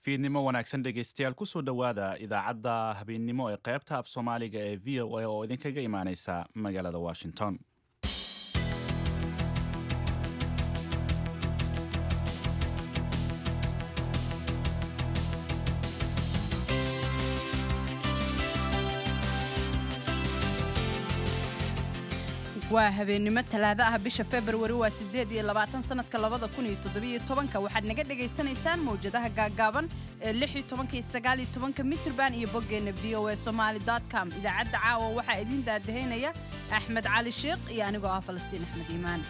fiidnimo wanaagsan dhegaystayaal kusoo dhowaada idaacadda habeennimo ee qaybta af soomaaliga ee v o a oo idinkaga imaaneysa magaalada washington waa habeennimo talaado ah bisha februari waa sideed iyo labaatan sanadka labada kun iyo toddobiyo tobanka waxaad naga dhagaysanaysaan mawjadaha gaaggaaban ee lix iyo tobanka iyo sagaal iyo tobanka mitrban iyo boggeenna v o a somaali com idaacadda caawa waxaa idiin daadahaynaya axmed cali sheekh iyo anigoo ah falastiin axmed iimaan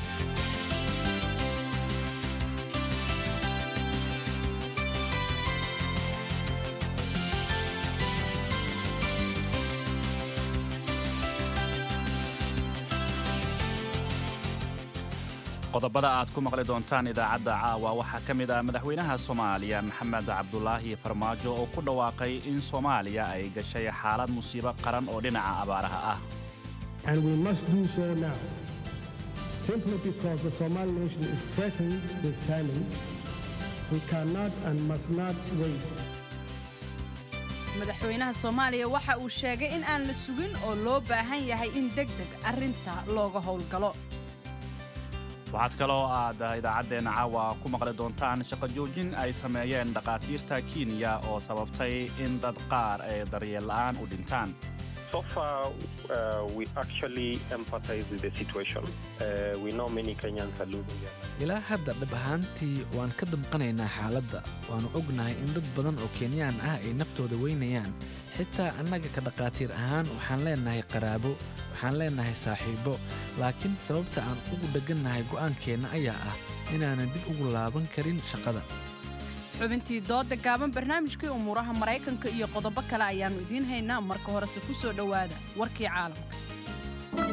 qodobada aad ku maqli doontaan idaacadda caawa waxaa ka mid ah madaxweynaha soomaaliya maxamed cabdulaahi farmaajo oo ku dhawaaqay in soomaaliya ay gashay xaalad musiibo qaran oo dhinaca abaaraha ah And we must do so now, simply because the Somali nation is threatened with famine. We cannot and must not wait. madaxweynaha soomaaliya waxa uu sheegay in aan la sugin oo loo baahan yahay in deg deg arrinta looga howlgalo waxaad kaloo aad idaacaddeenna caawa ku maqli doontaan shaqo joojin ay sameeyeen dhakhaatiirta kenya oo sababtay in dad qaar ay daryeel la'aan u dhintaan So far, uh, we actually empathize with the situation. Uh, we know many Kenyans are losing their lives. ilaa hadda dhab ahaantii waan ka damqanaynaa xaaladda waannu ognahay in dad badan oo kenyaan ah ay naftooda weynayaan xitaa annaga ka dhakhaatiir ahaan waxaan leennahay qaraabo waxaan leennahay saaxiibbo laakiin sababta aan ugu dheggannahay go'aankeenna ayaa ah inaanan dib ugu laaban karin shaqada xubintii dooda gaaban barnaamijkii umuuraha maraykanka iyo qodobo kale ayaannu idiin haynaa marka horese ku soo dhowaada warkii caalamka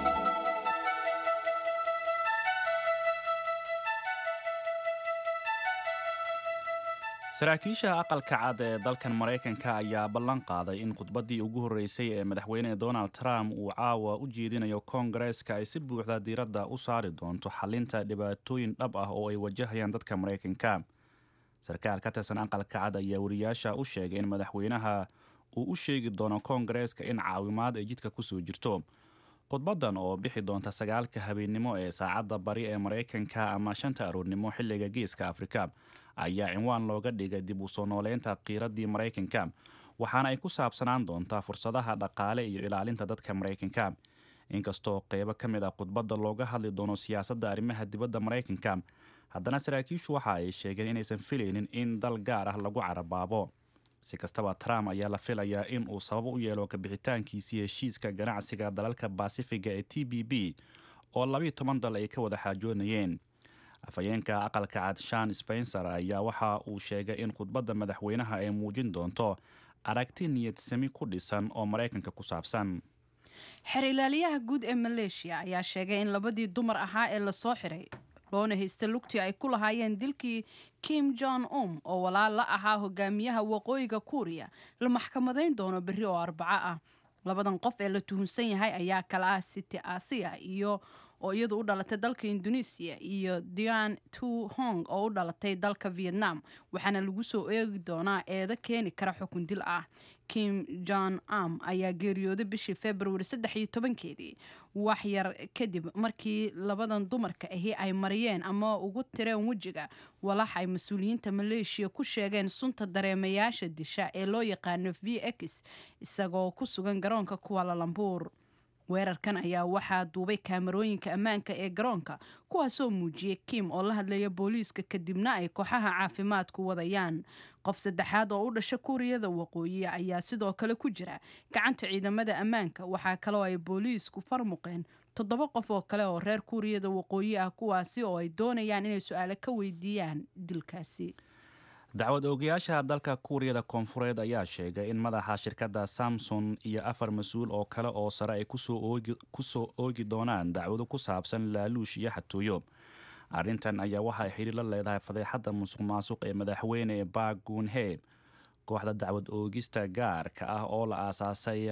saraakiisha aqalka cad ee dalkan maraykanka ayaa ballan qaaday in khudbaddii ugu horreysay ee madaxweyne donald trump uu caawa u jeedinayo koongareeska ay si buuxda diiradda u saari doonto xalinta dhibaatooyin dhab ah oo ay wajahayaan dadka maraykanka sarkaal ka tirsan aqalka cad ayaa wariyaasha u sheegay in madaxweynaha uu u sheegi doono koongareeska in caawimaad ay jidka kusoo jirto khudbaddan oo bixi doonta sagaalka habeennimo ee saacadda bari ee maraykanka ama shanta aroornimo xilliga geeska afrika ayaa cinwaan looga dhigay dib u soo nooleynta qiiraddii maraykanka waxaana ay ku saabsanaan doontaa fursadaha dhaqaale iyo ilaalinta dadka maraykanka inkastoo qeybo ka mid ah khudbadda looga hadli doono siyaasadda arrimaha dibadda maraykanka haddana saraakiishu waxa ay sheegeen inaysan filaynin in dal gaar ah lagu carabaabo si kastaba trump ayaa la filayaa in uu sabab u yeelo kabixitaankiisii heshiiska ganacsiga dalalka baasifiga ee t b b oo labiiyo toban dal ay ka wada xaajoonayeen afhayeenka aqalka cad shan spencer ayaa waxa uu sheegay in khudbadda madaxweynaha ay muujin doonto aragti niyad sami ku dhisan oo maraykanka ku saabsan xer ilaaliyaha guud ee maleeshiya ayaa sheegay in labadii dumar ahaa ee lasoo xiray loona haysta lugtii ay ku lahaayeen dilkii kim jon um oo walaal la ahaa hogaamiyaha waqooyiga kuuriya la maxkamadayn doono berri oo arbaco ah labadan qof ee la tuhunsan yahay ayaa kala ah city asia iyo oo iyadu u dhalatay dalka indonesiya iyo dian tu hong oo u dhalatay dalka vietnam waxaana lagu soo eegi doonaa eedo keeni kara xukun dil ah kim jon am ayaa geeriyooday bishii februari saddex iyo tobankeedii wax yar kadib markii labadan dumarka ahi ay mariyeen ama ugu tireen wejiga walax ay mas-uuliyiinta maleeshiya ku sheegeen sunta dareemayaasha disha ee loo yaqaano v x isagoo ku sugan garoonka kuwalalambuur weerarkan ayaa waxaa duubay kaamarooyinka ammaanka ee garoonka kuwaasoo muujiyey kim oo la hadlaya booliiska kadibna ay kooxaha caafimaadku wadayaan qof saddexaad oo u dhasha kuuriyada waqooyi ayaa sidoo kale ku jira gacanta ciidamada ammaanka waxaa kaloo ay booliisku farmuqeen toddoba qof oo kale oo reer kuuriyada waqooyi ah kuwaasi oo ay doonayaan inay su-aalo ka weydiiyaan dilkaasi dacwad oogayaasha dalka kuuriyada koonfureed ayaa sheegay in madaxa shirkadda samson iyo afar mas-uul oo kale oo sare ay kusoo oogi doonaan dacwado ku saabsan laaluush iyo xatooyo arrintan ayaa waxa ay xidhiir la leedahay fadeexadda musuq maasuq ee madaxweyne bagunhe kooxda dacwad oogista gaarka ah oo la aasaasay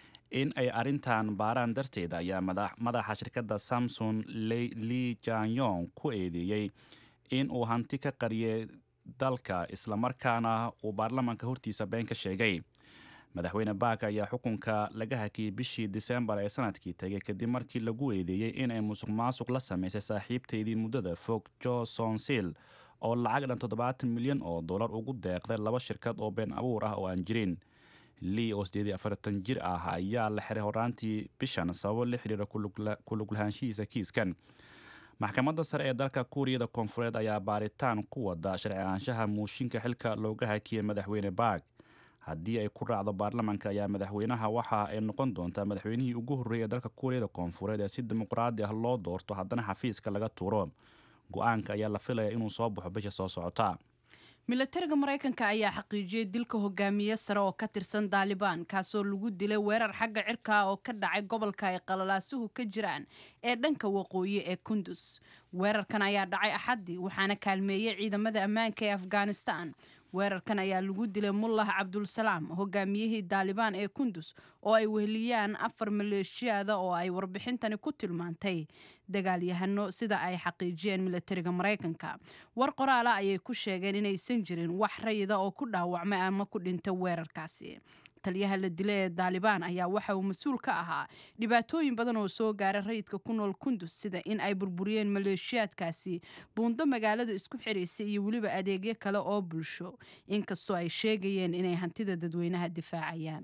in ay arrintan baaraan darteed ayaa madaxa shirkadda samson li janyong ku eedeeyey in uu hanti ka qariyay dalka islamarkaana uu baarlamaanka hortiisa been ka sheegay madaxweyne baak ayaa xukunka laga hakiyey bishii disembar ee sanadkii tegay kadib markii lagu eedeeyey inay musuq maasuq la sameysay saaxiibteydii muddada fog johnson sil oo lacag dhan toddobaatan milyan oo dollar ugu deeqday laba shirkad oo been abuur ah oo aan jirin lii oo sideed iyo afartan jir ah ayaa la xiray horaantii bishan sababo la xiriira kuluglahaanshihiisa kiiskan maxkamadda sare ee dalka kuuriyada koonfureed ayaa baaritaan ku wada sharci ahaanshaha muushinka xilka looga hakiyey madaxweyne baak haddii ay ku raacdo baarlamaanka ayaa madaxweynaha waxa ay noqon doontaa madaxweynihii ugu horreeyay ee dalka kuuriyada koonfureed ee si dimuqraadi ah loo doorto haddana xafiiska laga tuuro go-aanka ayaa la filaya inuu soo baxo bisha soo socota milatariga maraykanka ayaa xaqiijiyey dilka hogaamiye sare oo ka tirsan daalibaan kaasoo lagu dilay weerar xagga cirka oo ka dhacay gobolka ay qalalaasuhu ka jiraan ee dhanka waqooyi ee kundus weerarkan ayaa dhacay axaddii waxaana kaalmeeyey ciidamada ammaanka ee afghanistan weerarkan ayaa lagu dilay mullah cabdulsalaam hogaamiyihii daalibaan ee kundus oo ay weheliyaan afar maleeshiyaada oo ay warbixintani ku tilmaantay dagaalyahano sida ay xaqiijiyeen milatariga maraykanka war qoraala ayay ku sheegeen inaysan jirin wax rayida oo ku dhaawacmay ama ku dhintay weerarkaasi taliyaha la dila ee daalibaan ayaa waxa uu mas-uul ka ahaa dhibaatooyin badan oo soo gaaray rayidka ku nool kundus sida in ay burburiyeen maleeshiyaadkaasi buundo magaalada isku xiraysay iyo weliba adeegyo kale oo bulsho inkastoo ay sheegayeen inay hantida dadweynaha difaacayaan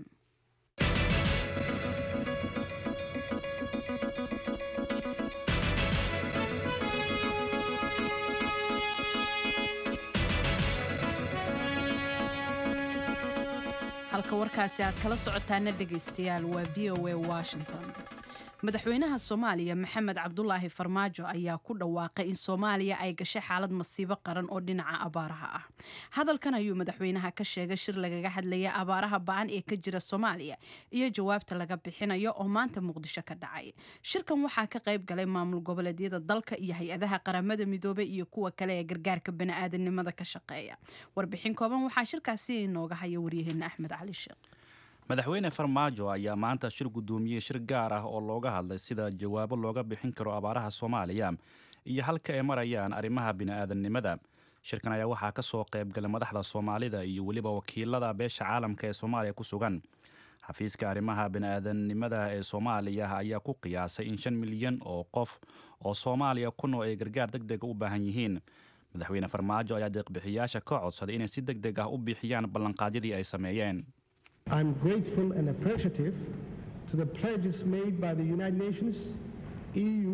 halka warkaasi aad kala socotaana dhegaystayaal waa v o a washington madaxweynaha soomaaliya maxamed cabdulaahi farmaajo ayaa ku dhawaaqay in soomaaliya ay gashay xaalad masiibo qaran oo dhinaca abaaraha ah hadalkan ayuu madaxweynaha ka sheegay shir lagaga hadlaya abaaraha ba-an ee ka jira soomaaliya iyo jawaabta laga bixinayo oo maanta muqdisho ka dhacay shirkan waxaa ka qayb galay maamul goboleedyada dalka iyo hay-adaha qaramada midoobay iyo kuwa kale ee gargaarka bani'aadanimada ka shaqeeya warbixin kooban waxaa shirkaasi inooga haya waryaheena axmed cali sheekh madaxweyne farmaajo ayaa maanta shir guddoomiyey shir gaar ah oo looga hadlay sida jawaabo looga bixin karo abaaraha soomaaliya iyo halka ay marayaan arrimaha bini'aadanimada shirkan ayaa waxaa ka soo qaybgalay madaxda soomaalida iyo weliba wakiilada beesha caalamka ee soomaaliya ku sugan xafiiska arrimaha bini'aadanimada ee soomaaliya ayaa ku qiyaasay in shan milyan oo qof oo soomaaliya ku nool ay gargaar deg dega u baahan yihiin madaxweyne farmaajo ayaa deeqbixiyaasha ka codsaday inay si deg deg ah u bixiyaan ballanqaadyadii ay sameeyeen I'm grateful and appreciative to the pledges made by the United Nations, EU,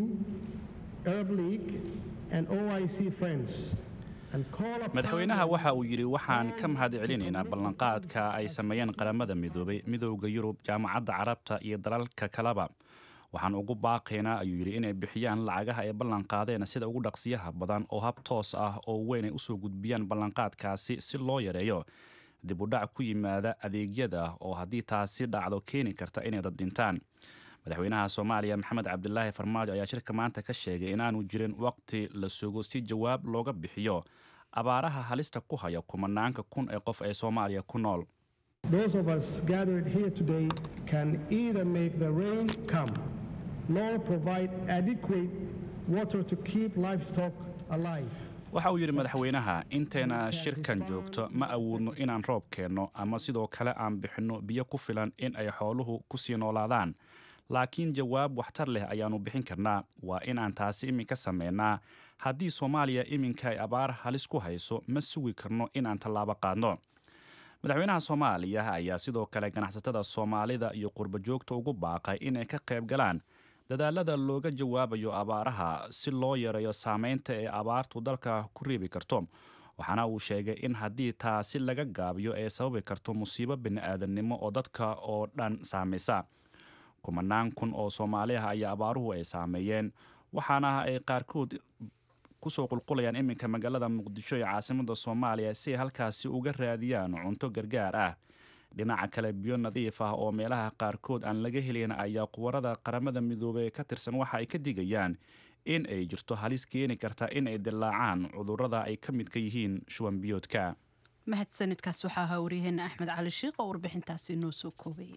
Arab League, and OIC friends. and call upon madaxweynaha them waxa uu yidhi waxaan ka mahad celinaynaa ballanqaadka ay sameeyeen qaramada midoobay midowda yurub jaamacadda carabta iyo dalalka kaleba waxaan ugu baaqaynaa ayuu yidhi inay bixiyaan lacagaha ay ballanqaadeen sida ugu dhaqsiyaha badan oo hab toos ah oo weyn ay usoo gudbiyaan ballanqaadkaasi si loo yareeyo dib u dhac ku yimaada adeegyada oo haddii taasi dhacdo keeni karta inay dad dhintaan madaxweynaha soomaaliya maxamed cabdilaahi farmaajo ayaa shirka maanta ka sheegay inaanu jirin waqti la sugo si jawaab looga bixiyo abaaraha halista ku haya kumanaanka kun ee qof ee soomaaliya ku nool Those of us gathered here today can either make the rain come nor provide adequate water to keep livestock alive. waxa uu yidhi madaxweynaha inteena shirkan joogto ma awoodno inaan roob keenno ama sidoo kale aan bixinno biyo ku filan in ay xooluhu ku sii noolaadaan laakiin jawaab waxtar leh ayaannu bixin karnaa waa inaan taasi iminka sameynaa haddii soomaaliya iminka ay abaar halis ku hayso ma sugi karno inaan tallaabo qaadno madaxweynaha soomaaliya ayaa sidoo kale ganacsatada soomaalida iyo qurbo joogta ugu baaqay inay ka qayb galaan dadaalada looga jawaabayo abaaraha si loo yareeyo saameynta ee abaartu dalka ku riibi karto waxaana uu sheegay in haddii taasi laga gaabiyo ay sababi karto musiibo bini'aadanimo oo dadka oo dhan saamaysa kumanaan kun oo soomaali ah ayaa abaaruhu ay saameeyeen waxaana ay qaarkood kusoo qulqulayaan iminka magaalada muqdisho ee caasimada soomaaliya si ay halkaasi uga raadiyaan cunto gargaar ah dhinaca kale biyo nadiif ah oo meelaha qaarkood aan laga helayn ayaa quwarada qaramada midoobey ka tirsan waxa ay ka digayaan in ay jirto halis keeni karta in ay dillaacaan cudurrada ay ka midka yihiin shuban biyoodka mahadsanidkaas waxaa ahaa waryaheena axmed cali shiikh oo warbixintaasi noo soo koobayay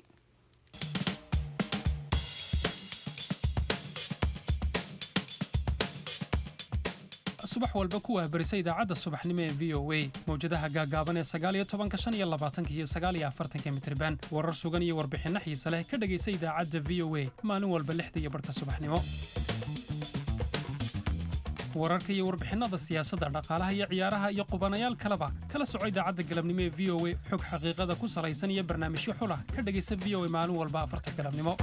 subax walba ku wahbarisa idaacadda subaxnimo ee v o a mawjadaha gaagaaban ee sagaaliyo tobanka shan iyo labaatanka iyo sagaaliyo afartanka mitriban warar sugan iyo warbixinno xiise leh ka dhegaysa idaacadda v o a maalin walba lixda iyo barhka subaxnimo wararka iyo warbixinada siyaasadda dhaqaalaha iyo ciyaaraha iyo qubanayaal kaleba kala soco idaacadda galabnimo ee v o a xog xaqiiqada ku salaysan iyo barnaamijyo xulah ka dhegaysa v o a maalin walba afarta galabnimo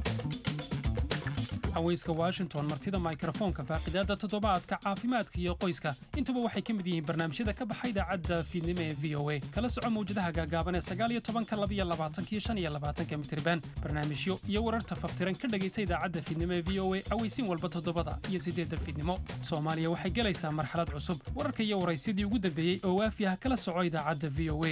haweyska washington martida mikrofoonka faaqidaada toddobaadka caafimaadka iyo qoyska intuba waxay ka mid yihiin barnaamijyada ka baxa idaacadda fiidnimo ee v o a kala soco mawjadaha gaagaaban ee sagaaliyo tobanka labiyo labaatanka iyo shan iyo labaatanka mitriban barnaamijyo iyo wararta faftiran ka dhegaysa idaacadda fiidnimo ee v o a aweysiin walba toddobada iyo siddeedda fiidnimo soomaaliya waxay gelaysaa marxalad cusub wararka iyo waraysyadii ugu dambeeyey oo waafi ah kala soco idaacadda v o a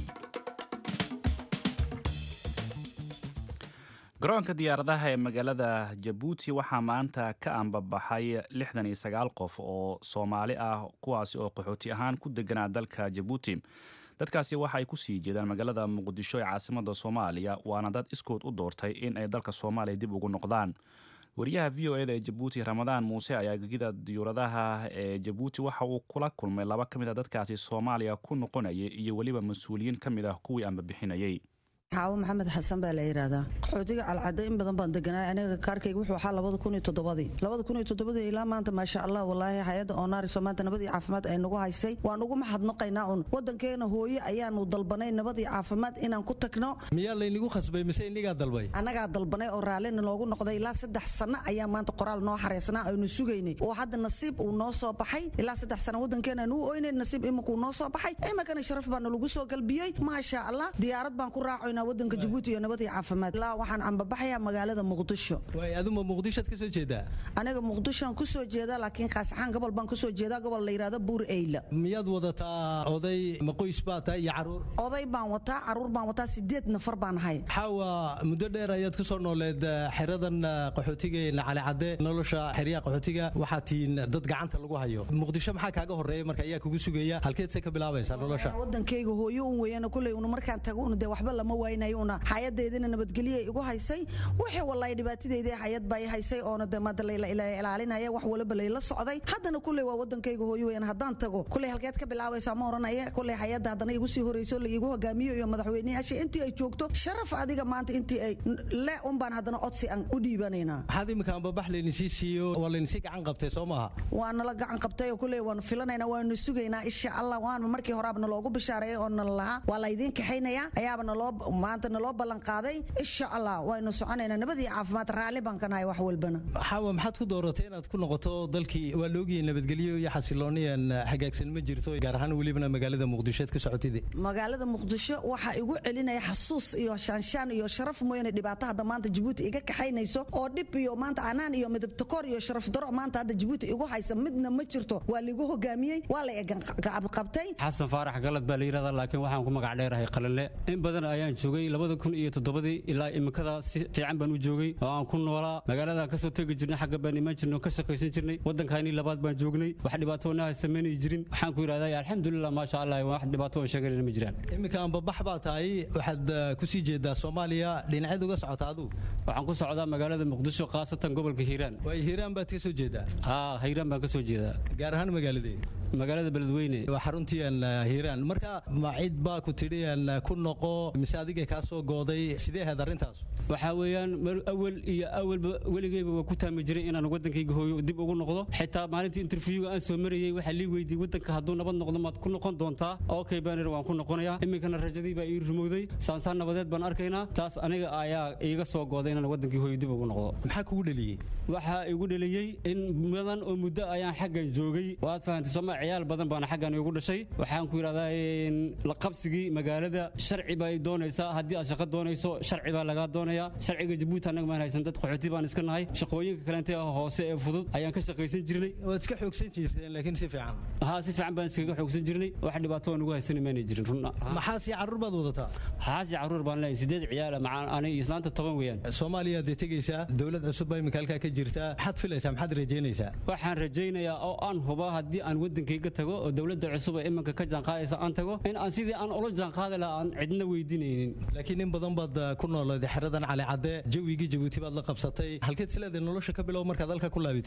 garoonka diyaaradaha ee magaalada jabuuti waxaa maanta ka ambabaxay lixdan iyo sagaal qof oo soomaali ah kuwaasi oo qaxooti ahaan ku deganaa dalka jabuuti dadkaasi waxa ay ku sii jeedaan magaalada muqdisho ee caasimada soomaaliya waana dad iskood u doortay in ay dalka soomaaliya dib ugu noqdaan wariyaha v o eda ee jabuuti ramadaan muuse ayaa gegida diyuuradaha ee jabuuti waxa uu kula kulmay laba ka mid a dadkaasi soomaaliya ku noqonayay iyo weliba mas-uuliyiin ka mid ah kuwii ambabixinayay xaawo maxamed xasan baa la yidhaahdaa qaxootiga calcadda in badan baan deganaa aniga kaarkayga wuxuu ahaa labada kun iyo toddobadii labada kun iyo toddobadii ilaa maanta maasha allah walaahi hay-adda oonaariso maanta nabadii caafimaad ay nagu haysay waan ugu mahadnaqaynaa un waddankeena hooye ayaanu dalbanay nabadii caafimaad inaan ku tagno miyaa laynigu khasbay mise inigaa dalbay annagaa dalbanay oo raallina noogu noqday ilaa saddex sanno ayaa maanta qoraal noo xareysnaa aynu sugaynay oo hadda nasiib uu noo soo baxay ilaa saddex sano waddankeenaan u oynay nasiib imankuu noo soo baxay imankana sharaf baana lagu soo galbiyey maasha allah diyaarad baan ku raacoynaa wadanka jabuuti iyo nabadii caafimaad ilaa waxaan ambabaxayaa magaalada muqdisho waay aduma muqdishoad ka soo jeedaa aniga muqdishoan ku soo jeedaa laakiin kaasaxaan gobol baan ku soo jeedaa gobol la yidhahdo buur eyla miyaad wadataa oday maqoys baa tahay iyo caruur oday baan wataa caruur baan wataa sideed nafar baan ahay xaawa muddo dheer ayaad ku soo nooleed xeradan qaxootiga cali cadde nolosha xeryaha qaxootiga waxaa tihiin dad gacanta lagu hayo muqdisho maxaa kaaga horeeya marka ayaa kugu sugaya halkeed se ka bilaabaysaa nolosha wadankayga hooyo un weeyana kuley una markaan tago una dee waxba lama waynayo una xayadeedina nabadgelyo igu haysay wixii wallahi dhibaatadeydii xayad baa i haysay oona de maada layla ilaalinaya wax walba layla socday haddana kuley waa wadankayga hooyo weeyaan haddaan tago kuley halkeed ka bilaabaysaa ma oranaya kuley xayadda haddana igu sii horeyso la igu hogaamiyo iyo madaxweyneyaasha intii ay joogto sharaf adiga maanta intii ay le un baan haddana codsi aan u dhiibanaynaa maxaad imika ambabax laynisii siiyo waa laynisii gacan qabtay soo maaha waa nala gacan qabtay oo kuley waanu filanaynaa waanu sugaynaa insha allah waana markii horaaba naloogu bishaareeyay oo nala lahaa waa laydiin kaxaynayaa ayaaba naloo maanta naloo ballan qaaday insha allah waynu soconaynaa nabadii caafimaad raalli baan ka nahay wax walbana xaawa maxaad ku dooratay inaad ku noqoto dalkii waa laogiyay nabadgelyo iyo xasilooniyan hagaagsan ma jirto gaar ahaan welibana magaalada muqdishoed ka socotide magaalada muqdisho waxaa igu celinaya xasuus iyo shaanshaan iyo sharaf mooyaane dhibaato hadda maanta jabuuti iga kaxaynayso oo dhib iyo maanta anaan iyo midabtakoor iyo sharaf daro maanta hadda jabuuti igu haysa midna ma jirto waa liigu hogaamiyey waa la qabtay xasan faarax galad baa la yidhahdaa laakiin waxaan ku magac dheerahay qalinle in badan ayaan joogay labada kun iyo toddobadii ilaa iminkada si fiican baan u joogay oo aan ku noolaa magaaladan kasoo tegi jirnay xagga baan imaan jirnay oo ka shaqaysan jirnay waddankaanii labaad baan joognay wax dhibaato na haysta maynay jirin waxaan ku yidhahdaa alxamdulilah maasha allah wax dhibaato oo sheeganayna ma jiraan iminka ambabax baa tahay waxaad kusii jeedaa soomaaliya dhinaceed uga socota aduu waxaan ku socdaa magaalada muqdisho khaasatan gobolka hiiraan waay hiiraan baad ka soo jeedaa haa hiiraan baan ka soo jeedaa gaar ahaan magaaladee magaalada beledweyne waa xaruntiian hiiraan marka ma cid baa ku tidhi aan ku noqo mise adiga kaa soo gooday sidee ahayd arrintaas waxaa weeyaan awal iyo awalba weligeyba waa ku taami jiray inaan waddankayga hooyo dib ugu noqdo xitaa maalintii interviewga aan soo marayey waxaa lii weydiiyey waddanka hadduu nabad noqdo maad ku noqon doontaa okay banir waan ku noqonayaa iminkana rajadii baa ii rumowday saansaan nabadeed baan arkaynaa taas aniga ayaa iiga soo gooday inaan waddankii hooyo dib ugu noqdo maxaa kugu dheliyey waxaa igu dheliyey in mudan oo muddo ayaan xaggan joogay waad fahantay sooma ciyaal badan baana xaggan igu dhashay waxaan ku yidhahdaa la qabsigii magaalada sharci bay doonaysaa haddii aad shaqo doonayso sharci baa lagaa doonayaa sharciga jabuuti annaga maan haysan dad qaxooti baan iska nahay shaqooyinka kalente hoose ee fudud ayaan ka shaqaysan jirnay waad iska xoogsan jirteen laakiin si fiican haa si fiican baan iskaga xoogsan jirnay wax dhibaato aan ugu haysan maanay jirin run maxaas iyo carruur baad wadataa xaas iyo carruur baan leeyahay sideed ciyaal macaan ani islaanta toban weeyaan soomaaliya dee tegaysaa dowlad cusub baa imika halkaa ka jirtaa maxaad filaysaa maxaad rajaynaysaa waxaan rajaynayaa oo aan hubaa haddii aan waddankayga tago oo dowladda cusub ee imanka ka jaanqaadaysa aan tago in aan sidii aan ula jaanqaadi lahaa aan cidna weydiinaynin laakiin in badan baad ku noolaaday xeradan cali cadde jawigii jabuuti baad la qabsatay halkeed sileedahay nolosha ka bilow markaad halka ku laabitid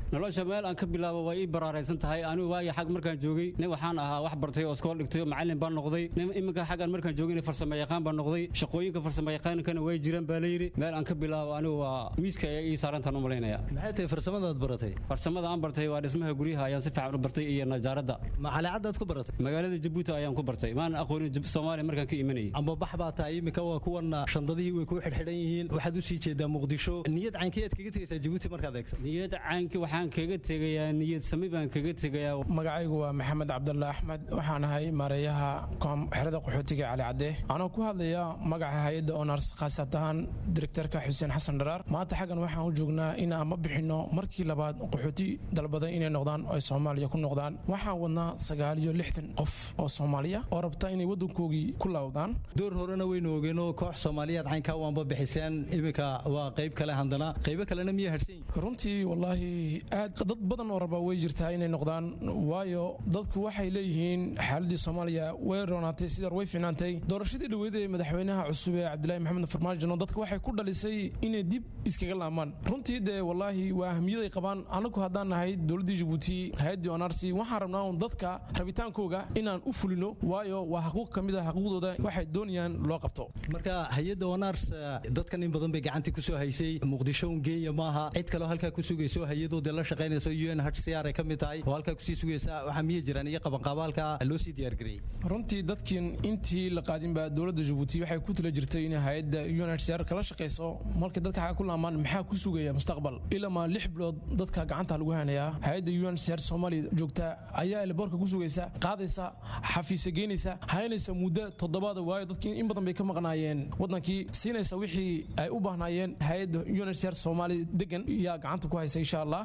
nolosha meel aan ka bilaabo waa ii baraaraysan tahay anigu waagii xag markaan joogay nin waxaan ahaa wax bartay oo iskool dhigtay oo macallin baan noqday nin iminka xaggan markaan joogay farsamo yaqaan baan noqday shaqooyinka farsamo yaqaankana way jiraan baa la yidhi meel aan ka bilaabo anigu waa miiska ayaa ii saarantaan u malaynaya maxay tahay farsamadaad baratay farsamada aan bartay waa dhismaha guryaha ayaan si fiican u bartay iyo najaaradda ma caleecadaad ku baratay magaalada jabuuti ayaan ku bartay maan aqoonin Jab- soomaaliya markaan ka imanayay amba bax baa tahay iminka waa kuwan shandadihii way ku xidhxidhan yihiin waxaad u sii jeedaa muqdisho niyad caynkeed kaga tegaysaa jabuuti markaad eegto niyad caanki waxaan kaga tegayaa niyad sami baan kaga tegayaa magacaygu waa maxamed cabdulla axmed waxaan ahay maareeyaha koom- xerada qaxootiga cali cadde anoo ku hadlaya magaca hay-adda onars khaasat ahaan direktarka xuseen xasan dharaar maanta xaggan waxaan u joognaa inaan ma bixinno markii labaad qaxooti dalbaday inay noqdaan oo ay soomaaliya ku noqdaan waxaan wadnaa sagaal iyo lixdan qof oo soomaaliya oo rabta inay waddankoogii ku laawdaan door horena waynu ogeenoo koox soomaaliyeed caynkaa waanba bixiseen iminka waa qayb kale haddana qaybo kalena miya hadhsan yihin runtii wallaahi aad dad badan oo raba way jirtaa inay noqdaan waayo dadku waxay leeyihiin xaaladii soomaaliya way roonaatay sidar way finaantay doorashadii dhaweyd ee madaxweynaha cusub ee cabdilaahi maxamed farmaajo dadka waxay ku dhalisay inay dib iskaga laamaan runtii dee wallaahi waa ahmiyaday qabaan anagu haddaan nahay dowladdii jabuuti hay-addii onarsi waxaan rabnaa un dadka rabitaankooga inaan u fulino waayo waa xaquuq ka mid a xaquuqdooda waxay doonayaan loo qabto marka hay-adda onars dadkan in badan bay gacantii kusoo haysay muqdisho un geeya maaha cid kaleo halkaa ku sugayso hay-adoodee la shaqaynayso u n hcr ay ka mid tahay oo halkaa kusii sugaysa waxaa miya jiraan iyo qabanqaabaalka loo sii diyaargareeyey runtii dadkiin intii la qaadinba dowladda jabuuti waxay ku tala jirtay in hay-adda unhcr kala shaqayso markay dadka xaga ku laamaan maxaa ku sugaya mustaqbal ilamaa lix bilood dadka gacanta lagu hanayaa hay-adda unhcr soomaaliya joogta ayaa elboorka ku sugaysa qaadaysa xafiisa geynaysa haynaysa muddo toddobaada waayo dadkii in badan bay ka maqnaayeen wadankii siinaysa wixii ay u baahnaayeen hay-adda unhcr soomaaliya degan yaa gacanta ku haysa insha allah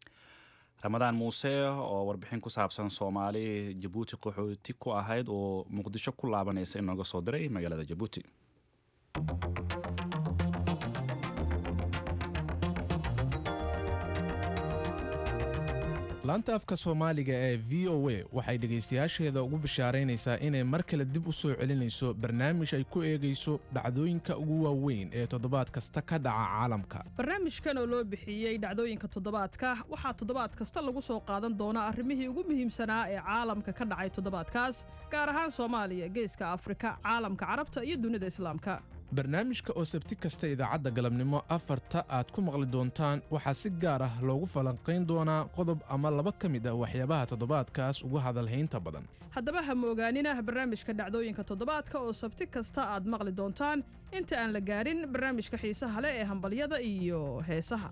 ramadaan muuse oo warbixin ku saabsan soomaali jabuuti qaxooti ku ahayd oo muqdisho ku laabanaysa inooga soo diray magaalada jabuuti laanta afka soomaaliga ee v o a waxay dhegaystayaasheeda ugu bishaaraynaysaa inay mar kale dib u soo celinayso barnaamij ay ku eegayso dhacdooyinka ugu waaweyn ee toddobaad kasta ka dhaca caalamka barnaamijkan oo loo bixiyey dhacdooyinka toddobaadka waxaa toddobaad kasta lagu soo qaadan doonaa arrimihii ugu muhiimsanaa ee caalamka ka dhacay toddobaadkaas gaar ahaan soomaaliya geeska afrika caalamka carabta iyo dunida islaamka barnaamijka oo sabti kasta idaacadda galabnimo afarta aad ku maqli doontaan waxaa si gaar ah loogu falanqayn doonaa qodob ama laba ka mid ah waxyaabaha toddobaadkaas ugu hadalhaynta badan haddaba ha moogaanina barnaamijka dhacdooyinka toddobaadka oo sabti kasta aad maqli doontaan inta aan la gaarin barnaamijka xiisaha leh ee hambalyada iyo heesaha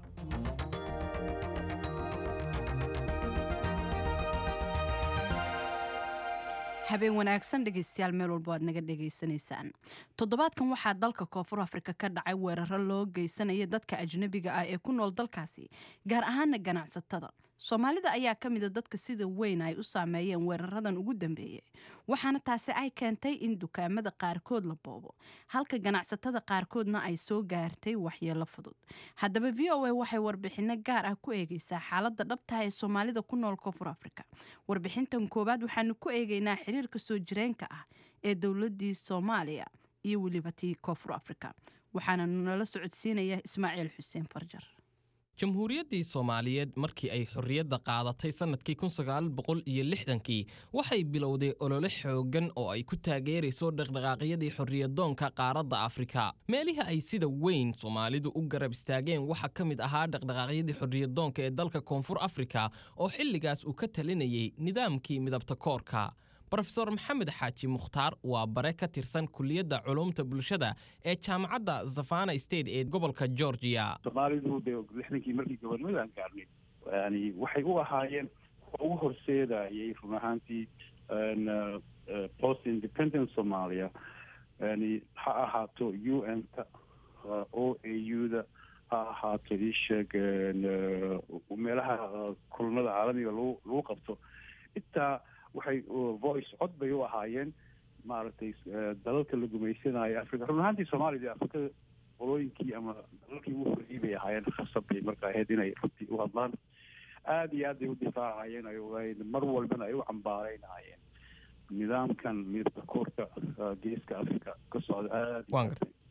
habeen wanaagsan dhegaystayaal meel walbo aad naga dhegaysanaysaan toddobaadkan waxaa dalka koonfur afrika ka dhacay weeraro loo geysanaya dadka ajnabiga ah ee ku nool dalkaasi gaar ahaana ganacsatada soomaalida ayaa ka mida dadka sida weyn ay u saameeyeen weeraradan ugu dambeeyey waxaana taasi ay keentay in dukaamada qaarkood la boobo halka ganacsatada qaarkoodna ay soo gaartay waxyeelo fudud haddaba v o a waxay warbixino gaar ah ku eegeysaa xaalada dhabtaha ee soomaalida ku nool koonfur afrika warbixintan koowaad waxaanu ku eegeynaa xiriirka soo jireenka ah ee dowladii soomaaliya iyo weliba tii koonfur afrika waxaana nala socodsiinaya ismaaciil xuseen farjar jamhuuriyaddii soomaaliyeed markii ay xorriyadda qaadatay sannadkii iyo lixdankii waxay bilowday olole xooggan oo ay ku taageerayso dhaqdhaqaaqyadii xorriyadoonka qaaradda afrika meelihi ay sida weyn soomaalidu u garab istaageen waxaa ka mid ahaa dhaqdhaqaaqyadii xorriyadoonka ee dalka koonfur afrika oo xilligaas uu ka talinayay nidaamkii midabta koorka brofesor maxamed xaaji mukhtaar waa bare ka tirsan kuliyadda culumta bulshada ee jaamacadda zafana state ee gobolka georgia soomaalidu de lixdankii markii gobolnimadaan gaarnay yani waxay u ahaayeen kuwa ugu horseedayay run ahaantii post independent somalia yani ha ahaato u n ta o a u da ha ahaato isheeg meelaha kulanada caalamiga lagu lagu qabto intaa waxay voice cod bay u ahaayeen maaragtay dalalka la gumaysanayo africa run ahaantii soomaaliya afrikada qolooyinkii ama dalalkii ugu horreeyey bay ahaayeen khasab bay marka ahayd inay runtii u hadlaan aada iyo aad bay u difaacayeen ay ogaayeen mar walbana ay u cambaaraynayeen nidaamkan midabka koorka geeska africa ka socda aad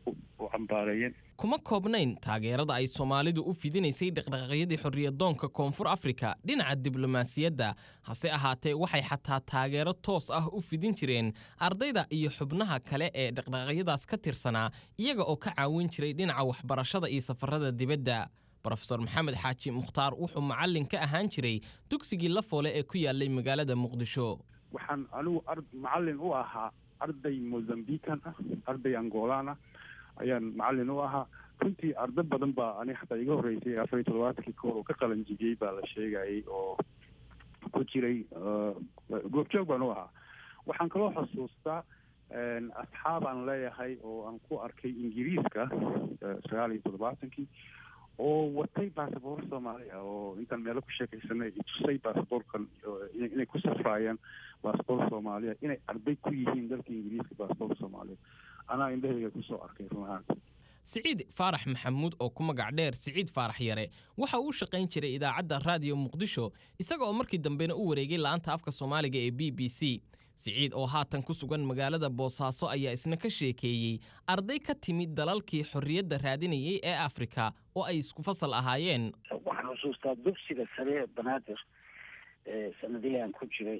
u cambaareeyeen kuma koobnayn taageerada ay soomaalidu u fidinaysay dhaqdhaqaaqyadii xorriyadoonka koonfur afrika dhinaca diblomaasiyadda hase ahaatee waxay xataa taageero toos ah u fidin jireen ardayda iyo xubnaha kale ee dhaqdhaqaaqyadaas ka tirsanaa iyaga oo ka caawin jiray dhinaca waxbarashada iyo safarada dibadda brofesor maxamed xaaji mukhtaar wuxuu macallin ka ahaan jiray dugsigii la foole ee ku yaalay magaalada muqdisho waxaan anigu ar macallin u ahaa arday mozambican ah arday angolan ah ayaan macallin u ahaa runtii ardo badan baa ani xataa iga horreysay afar iyo toddobaatankii koor oo ka qalanjibiyey baa la sheegayay oo ku jiray goobjoog baan u ahaa waxaan kaloo xusuustaa asxaabaan leeyahay oo aan ku arkay ingiriiska sagaal iyo toddobaatankii oo watay basaboor soomaali ah oo intaan meelo ku sheekaysanay tusay basaboorkan inay ku safraayaan basaboor soomaaliya inay arday ku yihiin dalka ingiriiska basaboor soomaaliya anaa indhahayga kusoo arkay run ahaanti siciid faarax maxamuud oo ku magac dheer siciid faarax yare waxa uu shaqayn jiray idaacadda raadiyo muqdisho isaga oo markii dambena u wareegay la'aanta afka soomaaliga ee b b c siciid oo haatan ku sugan magaalada boosaaso ayaa isna ka sheekeeyey arday ka timid dalalkii xorriyadda raadinayay ee afrika oo ay isku fasal ahaayeen waxaan xusuustaa dugsiga sare ee banaadir sanadihii aan ku jiray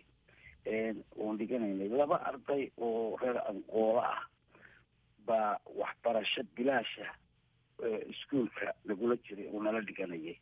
oon dhiganaynay laba arday oo reer angoolo ah baa waxbarasho bilaasha iskuolka lagula jiray oo nala dhiganayay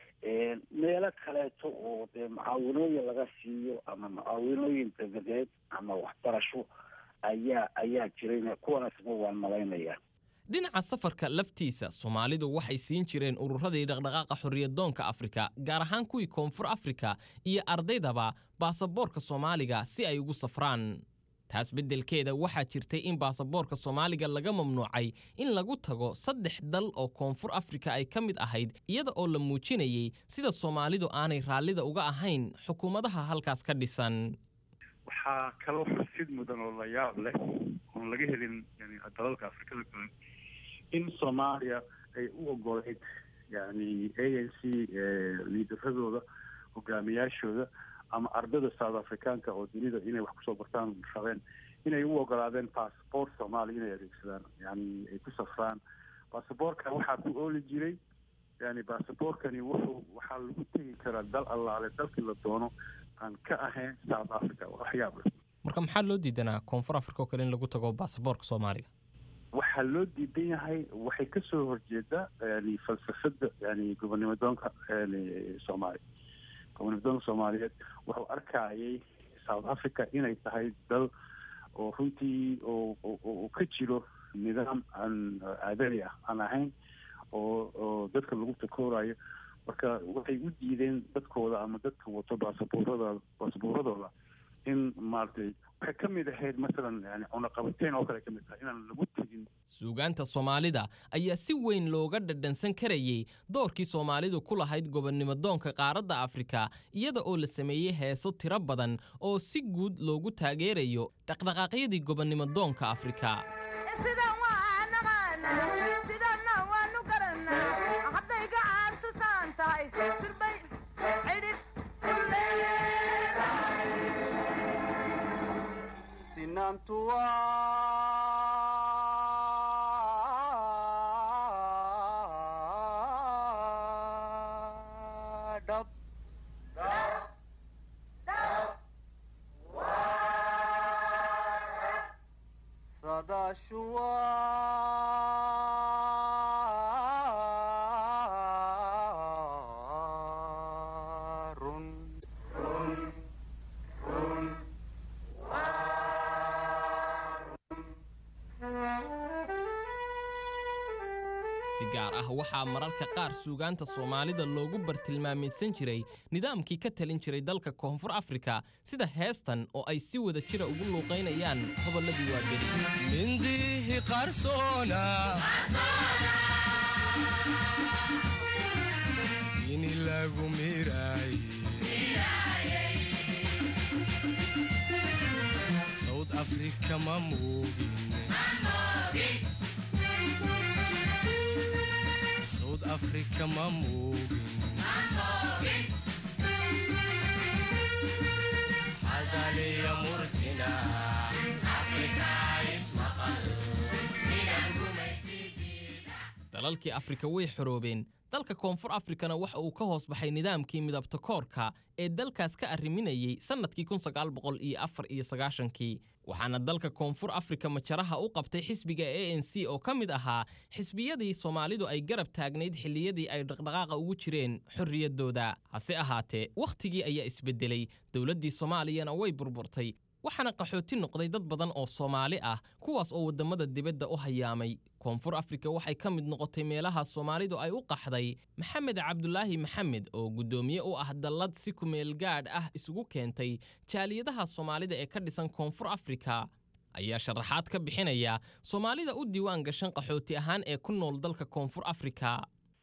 meelo kaleeto oo dee mucaawinooyin laga siiyo ama mucaawinooyin dabadeed ama waxbarasho ayaa ayaa jirayna kuwanaasma waan malaynayaa dhinaca safarka laftiisa soomaalidu waxay siin jireen ururadii dhaqdhaqaaqa xorriyadoonka afrika gaar ahaan kuwii koonfur afrika iyo ardaydaba baasaboorka soomaaliga si ay ugu safraan taas beddelkeeda waxaa jirtay in baasaboorka soomaaliga laga mamnuucay in lagu tago saddex dal oo koonfur afrika ay ka mid ahayd iyada oo la muujinayay sida soomaalidu aanay raallida uga ahayn xukuumadaha halkaas ka dhisan waxaa kaloo xusid mudan oo la yaab leh oon laga helin yani dalalka afrikada kale in soomaaliya ay u ogoleyd yani a n c liidaradooda hogaamiyaashooda ama ardada south africaanka oo dunida inay wax kusoo bartaan rabeen inay u ogolaadeen bassabort soomaaliya inay adeegsadaan yani ay ku safraan bassabortkan waxaa ku ooli jiray yani bassabortkani wuxuu waxaa lagu tegi karaa dal allaale dalkii la doono aan ka ahayn south africa waxyaab leh marka maxaa loo diidanaa koonfur afrika oo kale in lagu tago baasaboorka soomaaliga waxaa loo diidan yahay waxay kasoo horjeedaa yani falsafada yani gobonimadoonka yani soomaaliya gobonimadoonka soomaaliyeed wuxuu arkayay south africa inay tahay dal oo runtii oo ka jiro nidaam aan aadani ah aan ahayn oo oo dadka lagu takoorayo marka waxay u diideen dadkooda ama dadka wato baasaboorada baasaboorradooda in maaragtay waxay ka mid ahayd masalan yani cunaqabateyn oo kale ka mid tahay inaan lagu tegin suugaanta soomaalida ayaa si weyn looga dhadhansan karayey doorkii soomaalidu ku lahayd gobonnimodoonka qaaradda afrika iyada oo la sameeyey heeso tiro badan oo si guud loogu taageerayo dhaqdhaqaaqyadii gobonnimodoonka afrika si gaar ah waxaa mararka qaar suugaanta soomaalida loogu bartilmaamaysan jiray nidaamkii ka talin jiray dalka koonfur afrika sida heestan oo ay si wada jira ugu luuqaynayaan hobolladii waaberi mindihi qarsoona ini lagu miraay south africa ma moogin south africa ma moogin hadaliya murtina afrika ismaqal dalalkii afrika way xoroobeen dalka koonfur afrikana waxa uu ka hoos baxay nidaamkii midabta koorka ee dalkaas ka arriminayey sannadkii kii waxaana dalka koonfur afrika majaraha u qabtay xisbiga a n c oo ka mid ahaa xisbiyadii soomaalidu ay garab taagnayd xilliyadii ay dhaqdhaqaaqa ugu jireen xorriyaddooda hase ahaatee wakhtigii ayaa isbeddelay dowladdii soomaaliyana way burburtay waxaana qaxooti noqday dad badan oo soomaali ah kuwaas oo waddamada dibadda u hayaamay koonfur afrika waxay ka mid noqotay meelaha soomaalidu ay u qaxday maxamed cabdulaahi maxamed oo guddoomiye u ah dallad si kumeel gaadh ah isugu keentay jaaliyadaha soomaalida ee ka dhisan koonfur afrika ayaa sharaxaad ka bixinaya soomaalida u diiwaan gashan qaxooti ahaan ee ku nool dalka koonfur afrika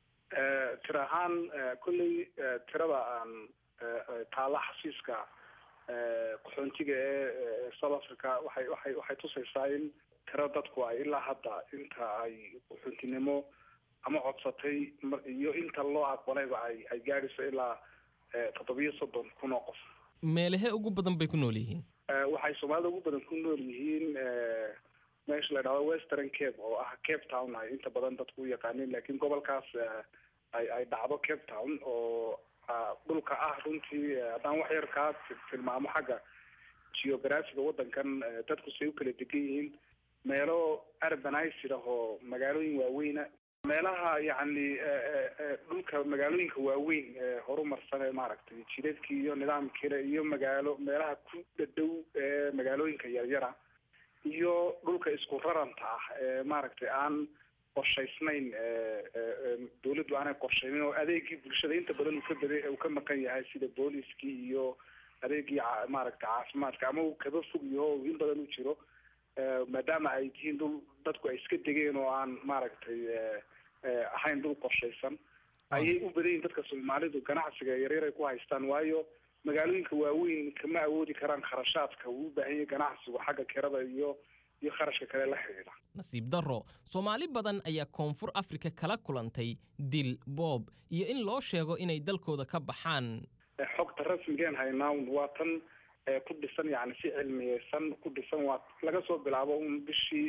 tir ahaan kolley tirada aan taalla xasiiska qaxoontiga ee south africa waxay waxay waxay tusaysaa in tiro dadku ay ilaa hadda inta ay qaxoontinimo ama codsatay iyo inta loo aqbalayba ay ay gaadhayso ilaa toddobiyo soddon kun oo qof meelahee ugu badan bay ku nool yihiin waxay soomaalida ugu badan ku nool yihiin meesha la dhahdo western cape oo ah cape town ay inta badan dadku u yaqaaniin laakiin gobolkaas ay ay dhacdo cape town oo dhulka ah runtii haddaan wax yar kaa tilmaamo xagga geographiga waddankan dadku say u kala degan yihiin meelo urbanized ah oo magaalooyin waaweyna meelaha yacni dhulka magaalooyinka waaweyn ee horumarsan ee maaragtay jidadkii iyo nidaamkiina iyo magaalo meelaha ku dhadhow ee magaalooyinka yaryara iyo dhulka isku raranta ah ee maaragtay aan qorshaysnayn dawladdu aanay qorshaynin oo adeegii bulshada inta badan uu ka bada uu ka maqan yahay sida booliskii iyo adeegii maaragtay caafimaadka ama uu kaba fog yaho in badan u jiro maadaama ay tihiin dhul dadku ay iska degeen oo aan maaragtay ahayn dhul qorshaysan ayay u badan yihin dadka soomaalidu ganacsiga yaryar ay ku haystaan waayo magaalooyinka waaweyn kama awoodi karaan kharashaadka uu u baahan yahay ganacsigu xagga kirada iyo iyo kharashka kale la xidhiidha nasiib darro soomaali badan ayaa koonfur afrika kala kulantay dil boob iyo in loo sheego inay dalkooda ka baxaan xogta rasmigeen haynaa waa tan ku dhisan yani si cilmiyeysan ku dhisan waa laga soo bilaabo un bishii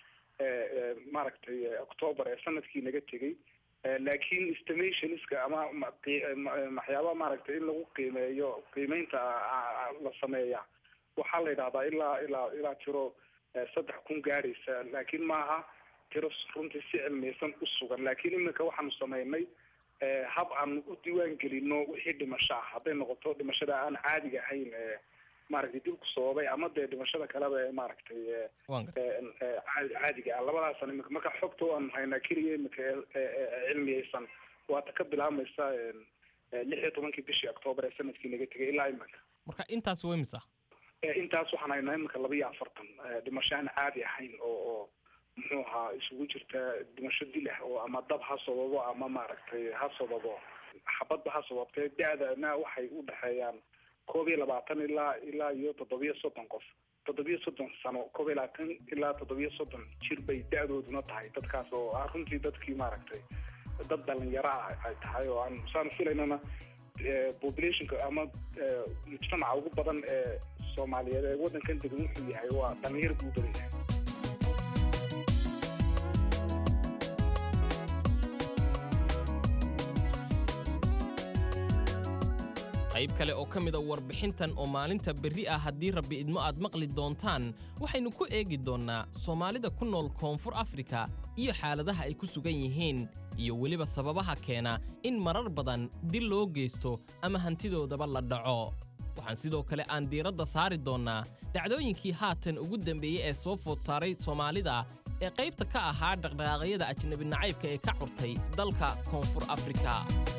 maaragtay octoober ee sanadkii naga tegey laakiin estimationska ama waxyaaba maaragtay in lagu qiimeeyo qiimeynta la sameeya waxaa la yidhahdaa ilaa ilaa ilaa tiro saddex kun gaadhaysa laakiin maaha tiro runtii si cilmiyeysan u sugan laakiin iminka waxaanu sameynay hab aan u diiwaan gelino wixii dhimasho ah hadday noqoto dhimashada aan caadiga ahayn maaragtay dilku sababay ama dee dhimashada kaleba ee maaragtay caadiga ah labadaasan imika marka xogta aan haynaa keliya imika cilmiyeysan waata ka bilaabmaysa lix iyo tobankii bishii octoober ee sanadkii naga tegay ilaa iminka marka intaas waa imisa intaas waxaan haynaa iminka laba iyo afartan dhimasho aan caadi ahayn oo oo muxuu ahaa isugu jirta dhimasho dil ah oo ama dab ha sababo ama maaragtay ha sababo xabadba ha sababtee da-dana waxay u dhexeeyaan koob iyo labaatan ilaa ilaa iyo toddobiyo soddon qof toddobiyo soddon sano koob iyo labaatan ilaa toddobiyo soddon jir bay da-dooduna tahay dadkaas oo ah runtii dadkii maaragtay dad dhalinyaro ah ay tahay oo aan saan filaynana populationka ama mujtamaca ugu badan ee soomaaliyeed ee waddankan degan wuxuu yahay waa dhalinyar buu badan yahay qayb kale oo ka mida warbixintan oo maalinta berri ah haddii rabbi idmo aad maqli doontaan waxaynu ku eegi doonnaa soomaalida ku nool koonfur afrika iyo xaaladaha ay ku sugan yihiin iyo weliba sababaha keena in marar badan dil loo geysto ama hantidoodaba la dhaco waxaan sidoo kale aan diiradda saari doonnaa dhacdooyinkii haatan ugu dambeeyey ee soo food saaray soomaalida ee qaybta ka ahaa dhaqdhaqaaqyada ajnabi nacaybka ee ka curtay dalka koonfur afrika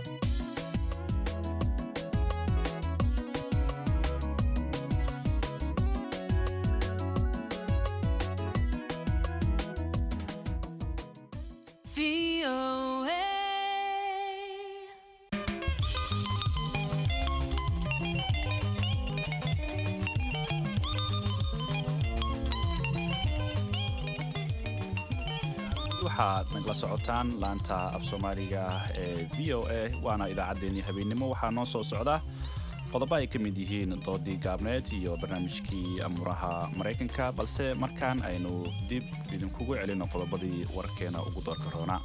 waxaad nagala socotaan laanta af soomaaliga ee v o a waana idaacaddeenii habeennimo waxaa noo soo socda qodobo ay ka mid yihiin doodii gaabneed iyo barnaamijkii amuuraha maraykanka balse markaan aynu dib idinkugu celino qodobadii warkeena ugu doorka roona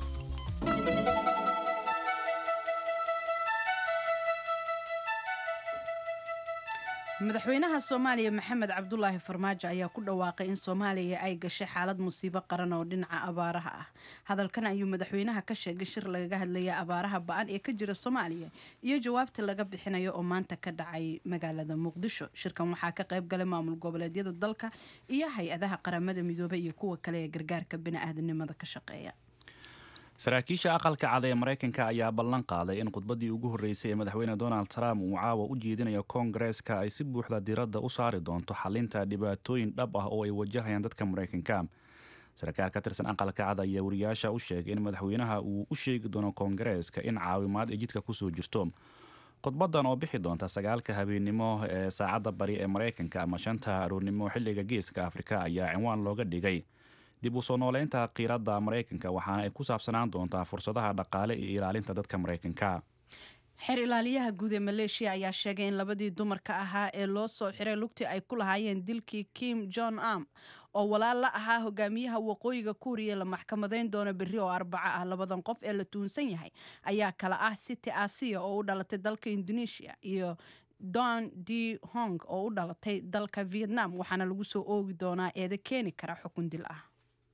madaxweynaha soomaaliya maxamed cabdulaahi farmaajo ayaa ku dhawaaqay in soomaaliya ay gashay xaalad musiibo qaran oo dhinaca abaaraha ah hadalkan ayuu madaxweynaha ka sheegay shir lagaga hadlaya abaaraha ba-an ee ka jira soomaaliya iyo jawaabta laga bixinayo oo maanta ka dhacay magaalada muqdisho shirkan waxaa ka qayb galay maamul goboleedyada dalka iyo hay-adaha qaramada midoobay iyo kuwa kale ee gargaarka bini-aadanimada ka shaqeeya saraakiisha aqalka cad ee maraykanka ayaa ballan qaaday in khudbaddii ugu horreysay ee madaxweyne donald trump uu caawa u jeedinayo koongareeska ay si buuxda diradda u saari doonto xalinta dhibaatooyin dhab ah oo ay wajahayaan dadka maraykanka sarkaal ka tirsan aqalka cad ayaa wariyaasha u sheegay in madaxweynaha uu u sheegi doono koongareeska in caawimaad ay jidka kusoo jirto khudbadan oo bixi doonta sagaalka habeennimo ee saacadda bari ee maraykanka ama shanta aroornimo xilliga geeska afrika ayaa cinwaan looga dhigay dib u soo nooleynta qiiradda maraykanka waxaana ay ku saabsanaan doontaa fursadaha dhaqaale iyo ilaalinta dadka maraykanka xeer ilaaliyaha guud ee maleeshiya ayaa sheegay in labadii dumarka ahaa ee loo soo xiray lugtii ay ku lahaayeen dilkii kim jon am oo walaal la ahaa hogaamiyaha waqooyiga kuuriya la maxkamadeyn doono berri oo arbaco ah labadan qof ee la tuunsan yahay ayaa kala ah city asiya oo u dhalatay dalka indonesia iyo don d hong oo u dhalatay dalka vietnam waxaana lagu soo oogi doonaa eeda keeni kara xukun dil ah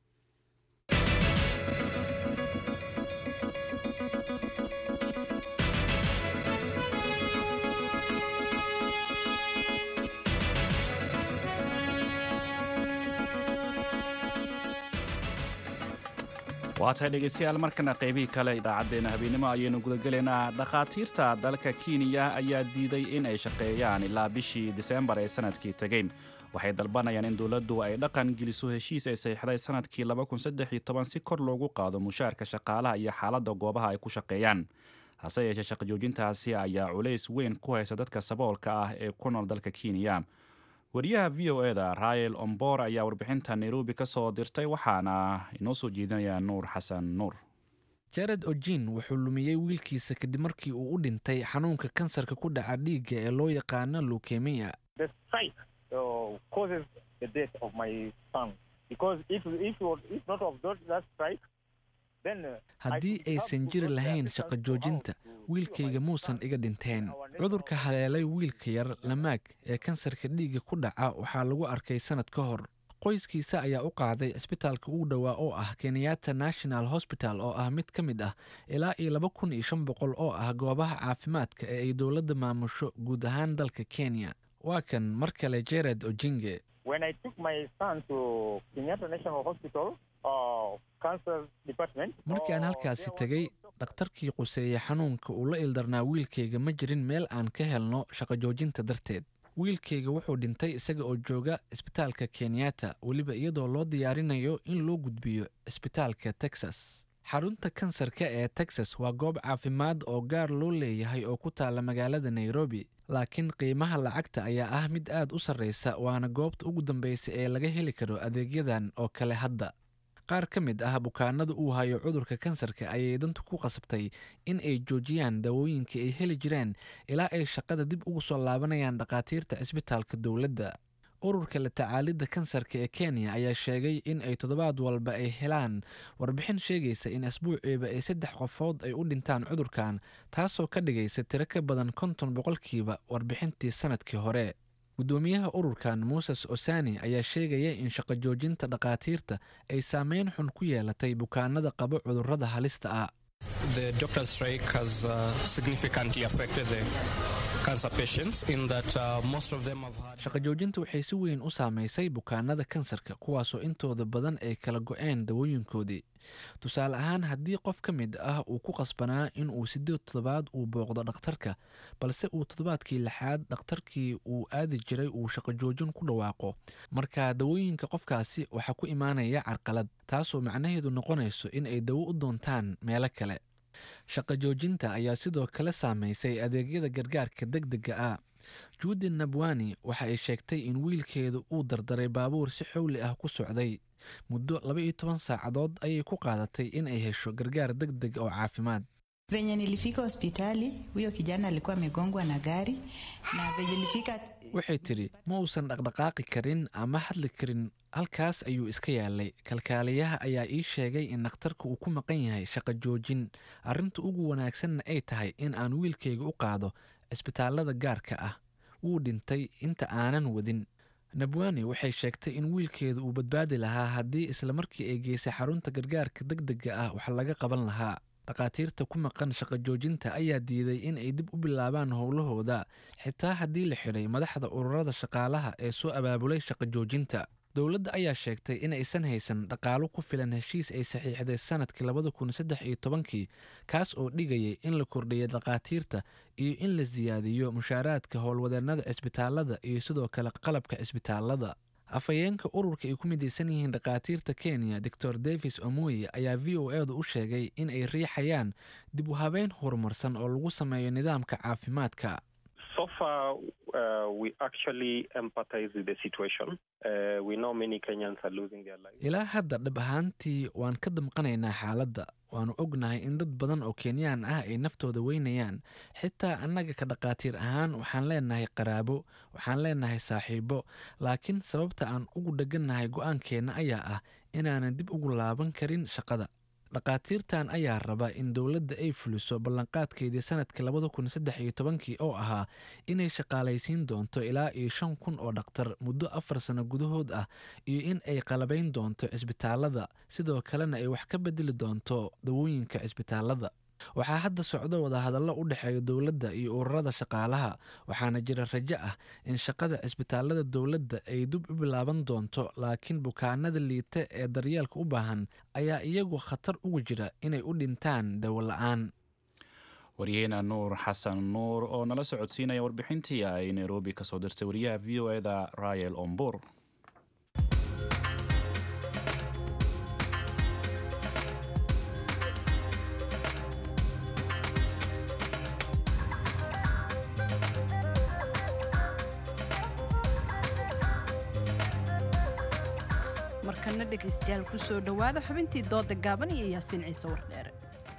waa tahay dhegeystayaal markana qaybihii kale idaacaddeenna habeennimo ayaynu gudagelaynaa dhakhaatiirta dalka kenya ayaa diiday in ay shaqeeyaan ilaa bishii diseembar ee sanadkii tegey waxay dalbanayaan in dowladdu ay dhaqan geliso heshiis ay saxiixday sanadkii si kor loogu qaado mushaarka shaqaalaha iyo xaaladda goobaha ay ku shaqeeyaan hase yeeshee shaqajoojintaasi ayaa culays weyn ku haysa dadka saboolka ah ee ku nool dalka kenya wariyaha v o eda rael ombor ayaa warbixinta nairobi ka soo dirtay waxaana inoo soo jeedinaya nuur xasan nuur jared ojin wuxuu lumiyey wiilkiisa kadib markii uu u dhintay xanuunka kansarka ku dhaca dhiigga ee loo yaqaano lukemiya haddii aysan jiri lahayn shaqo joojinta wiilkayga muusan iga dhinteen cudurka haleelay wiilka yar lamaag ee kansarka dhiigga ku dhaca waxaa lagu arkay sannad ka hor qoyskiisa ayaa u qaaday cisbitaalka ugu dhowaa oo ah kenyatta national hosbital oo ah mid ka mid ah ilaa iyo laba kun iyo shan boqol oo ah goobaha caafimaadka ee ay dowladda maamusho guud ahaan dalka kenya waa kan mar kale jared ojinge markii aan halkaasi tegey dhakhtarkii quseeye xanuunka uu la ildarnaa wiilkayga ma jirin meel aan ka helno shaqo joojinta darteed wiilkayga wuxuu dhintay isaga oo jooga cisbitaalka kenyatta weliba iyadoo loo diyaarinayo in loo gudbiyo cisbitaalka texas xarunta kansarka ee texas waa goob caafimaad oo gaar loo leeyahay oo ku taalla magaalada nairobi laakiin qiimaha lacagta ayaa ah mid aad u sarreysa waana goobta ugu dambeysa ee laga heli karo adeegyadan oo kale hadda qaar ka mid ah bukaanada uu hayo cudurka kansarka ayay dantu ku qasabtay in ay joojiyaan dawooyinkii ay heli jireen ilaa ay shaqada dib ugu soo laabanayaan dhakhaatiirta cisbitaalka dowladda ururka la tacaalidda kansarka ee kenya ayaa sheegay in ay toddobaad walba ay helaan warbixin sheegaysa in asbuuciiba ay saddex qofood ay u dhintaan cudurkan taasoo ka dhigaysa tiro ka badan konton boqolkiiba warbixintii sanadkii hore guddoomiyaha ururkan muses osani ayaa sheegaya in shaqo joojinta dhakhaatiirta ay saameyn xun ku yeelatay bukaanada qaba cudurrada halista ah shaqo joojinta waxay si weyn u saamaysay bukaanada kansarka kuwaasoo intooda badan ay kala go-een dawooyinkoodii tusaale ahaan haddii qof ka mid ah uu ku qasbanaa in uu siddeed toddobaad uu booqdo dhakhtarka balse uu toddobaadkii lixaad dhakhtarkii uu aadi jiray uu shaqo joojin ku dhawaaqo marka dawooyinka qofkaasi waxaa ku imaanaya carqalad taasoo macnaheedu noqonayso in ay dawo u doontaan meelo kale shaqo joojinta ayaa sidoo kale saamaysay adeegyada gargaarka deg dega ah juudi nabwani waxa ay sheegtay in wiilkeedu uu dardaray baabuur si xowli ah ku socday muddo laba iyo toban saacadood ayay ku qaadatay in ay hesho gargaar deg deg oo caafimaad Venye nilifika hospitali, huyo kijana alikuwa amegongwa na gari na venye nilifika waxay tidhi ma uusan dhaqdhaqaaqi karin ama hadli karin halkaas ayuu iska yaalay kalkaaliyaha ayaa ii sheegay in dhakhtarka uu ku maqan yahay shaqo joojin arrinta ugu wanaagsanna ay tahay in aan wiilkayga u qaado cisbitaallada gaarka ah wuu dhintay inta aanan wadin nabwani waxay sheegtay in wiilkeedu uu badbaadi lahaa haddii islamarkii ay geysay xarunta gargaarka deg dega ah wax laga qaban lahaa dhakhaatiirta ku maqan shaqo joojinta ayaa diiday in ay dib u bilaabaan howlahooda xitaa haddii la xidhay madaxda ururada shaqaalaha ee soo abaabulay shaqo joojinta dowladda ayaa sheegtay in aysan haysan dhaqaalo ku filan heshiis ay saxiixday sanadkii labada kun saddex iyo tobankii kaas oo dhigayay in la kordhiyay dhakhaatiirta iyo in la siyaadiyo mushaaraadka howlwadeennada cisbitaalada iyo sidoo kale qalabka cisbitaalada afhayeenka ururka ay ku midaysan yihiin dhakhaatiirta kenya doctor davis omoye ayaa v o edu u sheegay in ay riixayaan dib u habeyn horumarsan oo lagu sameeyo nidaamka caafimaadka So far, uh, we actually empathize with the situation. Uh, we know many Kenyans are losing their lives. ilaa hadda dhab ahaantii waan ka damqanaynaa xaaladda waannu ognahay in dad badan oo kenyaan ah ay naftooda weynayaan xitaa annaga ka dhakhaatiir ahaan waxaan leenahay qaraabo waxaan leenahay saaxiibo laakiin sababta aan ugu dheganahay go-aankeenna ayaa ah inaanan dib ugu laaban karin shaqada dhakhaatiirtan ayaa raba in dowladda ay fuliso ballanqaadkeedii sanadkii labada kun saddex iyo tobankii oo ahaa inay shaqaalaysiin doonto ilaa iyo shan kun oo dhakhtar muddo afar sano gudahood ah iyo in ay qalabayn doonto cisbitaalada sidoo kalena ay wax ka bedeli doonto dawooyinka cisbitaalada waxaa hadda socdo wadahadallo u dhexeeya dowladda iyo ururada shaqaalaha waxaana jira rajo ah in shaqada cisbitaalada dowladda ay dib u bilaaban doonto laakiin bukaanada liita ee daryeelka u baahan ayaa iyagu khatar ugu jira inay u dhintaan dawo la-aan waryaheena nuur xasan nuur oo nala socodsiinaya warbixintii ay nairobi kasoo dirtay wariyaha v o eda rael ombur markana dhegaystayaal kusoo dhowaada xubintii dooda gaaban iyo yaasiin ciise wardheere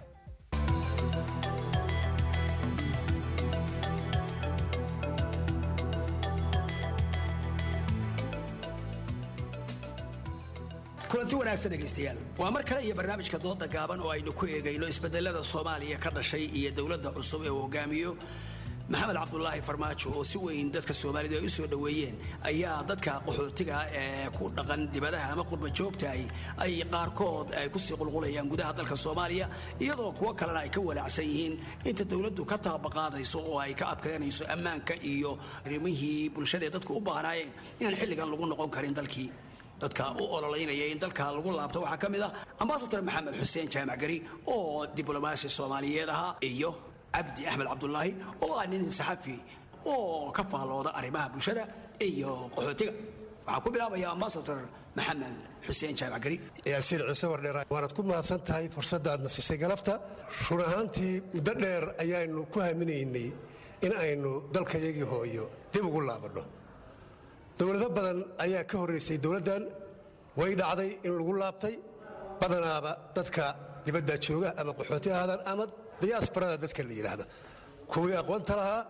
kulanti wanaagsan dhegaystayaal waa mar kale iyo barnaamijka dooda gaaban oo aynu ku eegayno isbedelada soomaaliya ka dhashay iyo dowladda cusub ee uu hogaamiyo maxamed cabdulaahi farmaajo oo si weyn dadka soomaalidu ay u soo dhoweeyeen ayaa dadka qaxootiga ee ku dhaqan dibadaha ama qurba joogtahay ay qaarkood ay kusii qulqulayaan gudaha dalka soomaaliya iyadoo kuwo kalena ay ka walaacsan yihiin inta dowladdu ka taabaqaadayso oo ay ka adkaynayso ammaanka iyo arrimihii bulshada ee dadku u baahnaayeen inaan xilligan lagu noqon karin dalkii dadka u ololeynaya in dalka lagu laabto waxaa ka mid ah ambasador maxamed xuseen jaamac gari oo diblomaasi soomaaliyeed ahaa iyo cabdi axmed cabdulaahi oo ah nin saxafi oo ka faallooda arrimaha bulshada iyo qaxootiga waxaa ku bilaabaya ambasador maxamed xuseen jaamac gari yaasiin ciise wardheer waanad ku mahadsan tahay fursadda aad nasisay galabta run ahaantii muddo dheer ayaanu ku haminaynay in aynu dalkayagii hooyo dib ugu laabanno dowlado badan ayaa ka horraysay dowladdan way dhacday in lagu laabtay badanaaba dadka dibadda jooga ama qaxooti ahaadaan ama diyaasbarada dadka la yidhaahdo kuwii aqoonta lahaa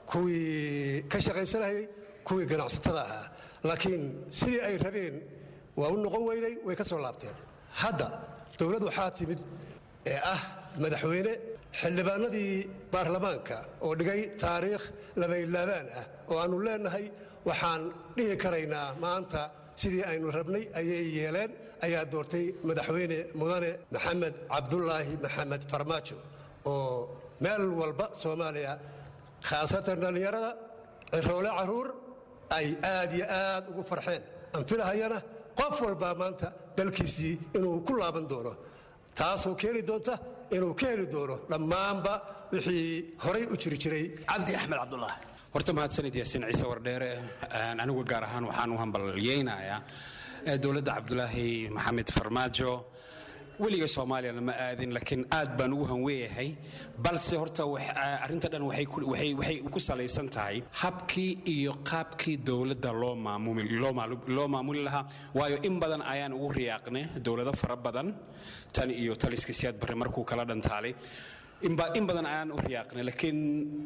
kuwii ka shaqaysanayay kuwii ganacsatada ahaa laakiin sidii ay rabeen waa u noqon weyday way ka soo laabteen hadda dowlad waxaa timid ee ah madaxweyne xildhibaanadii baarlamaanka oo dhigay taariikh labaylaabaan ah oo aannu leenahay waxaan dhihi karaynaa maanta sidii aynu rabnay ayay yeeleen ayaa doortay madaxweyne mudane maxamed cabdulaahi maxamed farmaajo oo meel walba soomaaliya khaasatan dhallinyarada ciroole caruur ay aad iyo aad ugu farxeen anfilahayana qof walbaa maanta dalkiisii inuu ku laaban doono taasoo keeni doonta inuu ka heli doono dhammaanba wixii horay u jiri jiray cabdi axmed cabdulaahi horta mahadsanid yaasiin ciise wardheere anigu gaar ahaan waxaan u hambalyeynayaa dowladda cabdulaahi maxamed farmaajo weliga soomaaliyana ma aadin laakiin aad baan ugu hanweeyahay balse horta arrinta dhan waxay ku salaysan tahay habkii iyo qaabkii dowladda loo maamuli lahaa waayo in badan ayaan ugu riyaaqnay dowlado fara badan tan iyo taliska siyaad barre markuu kala dhantaalay inba- in badan ayaan u riyaaqnay laakiin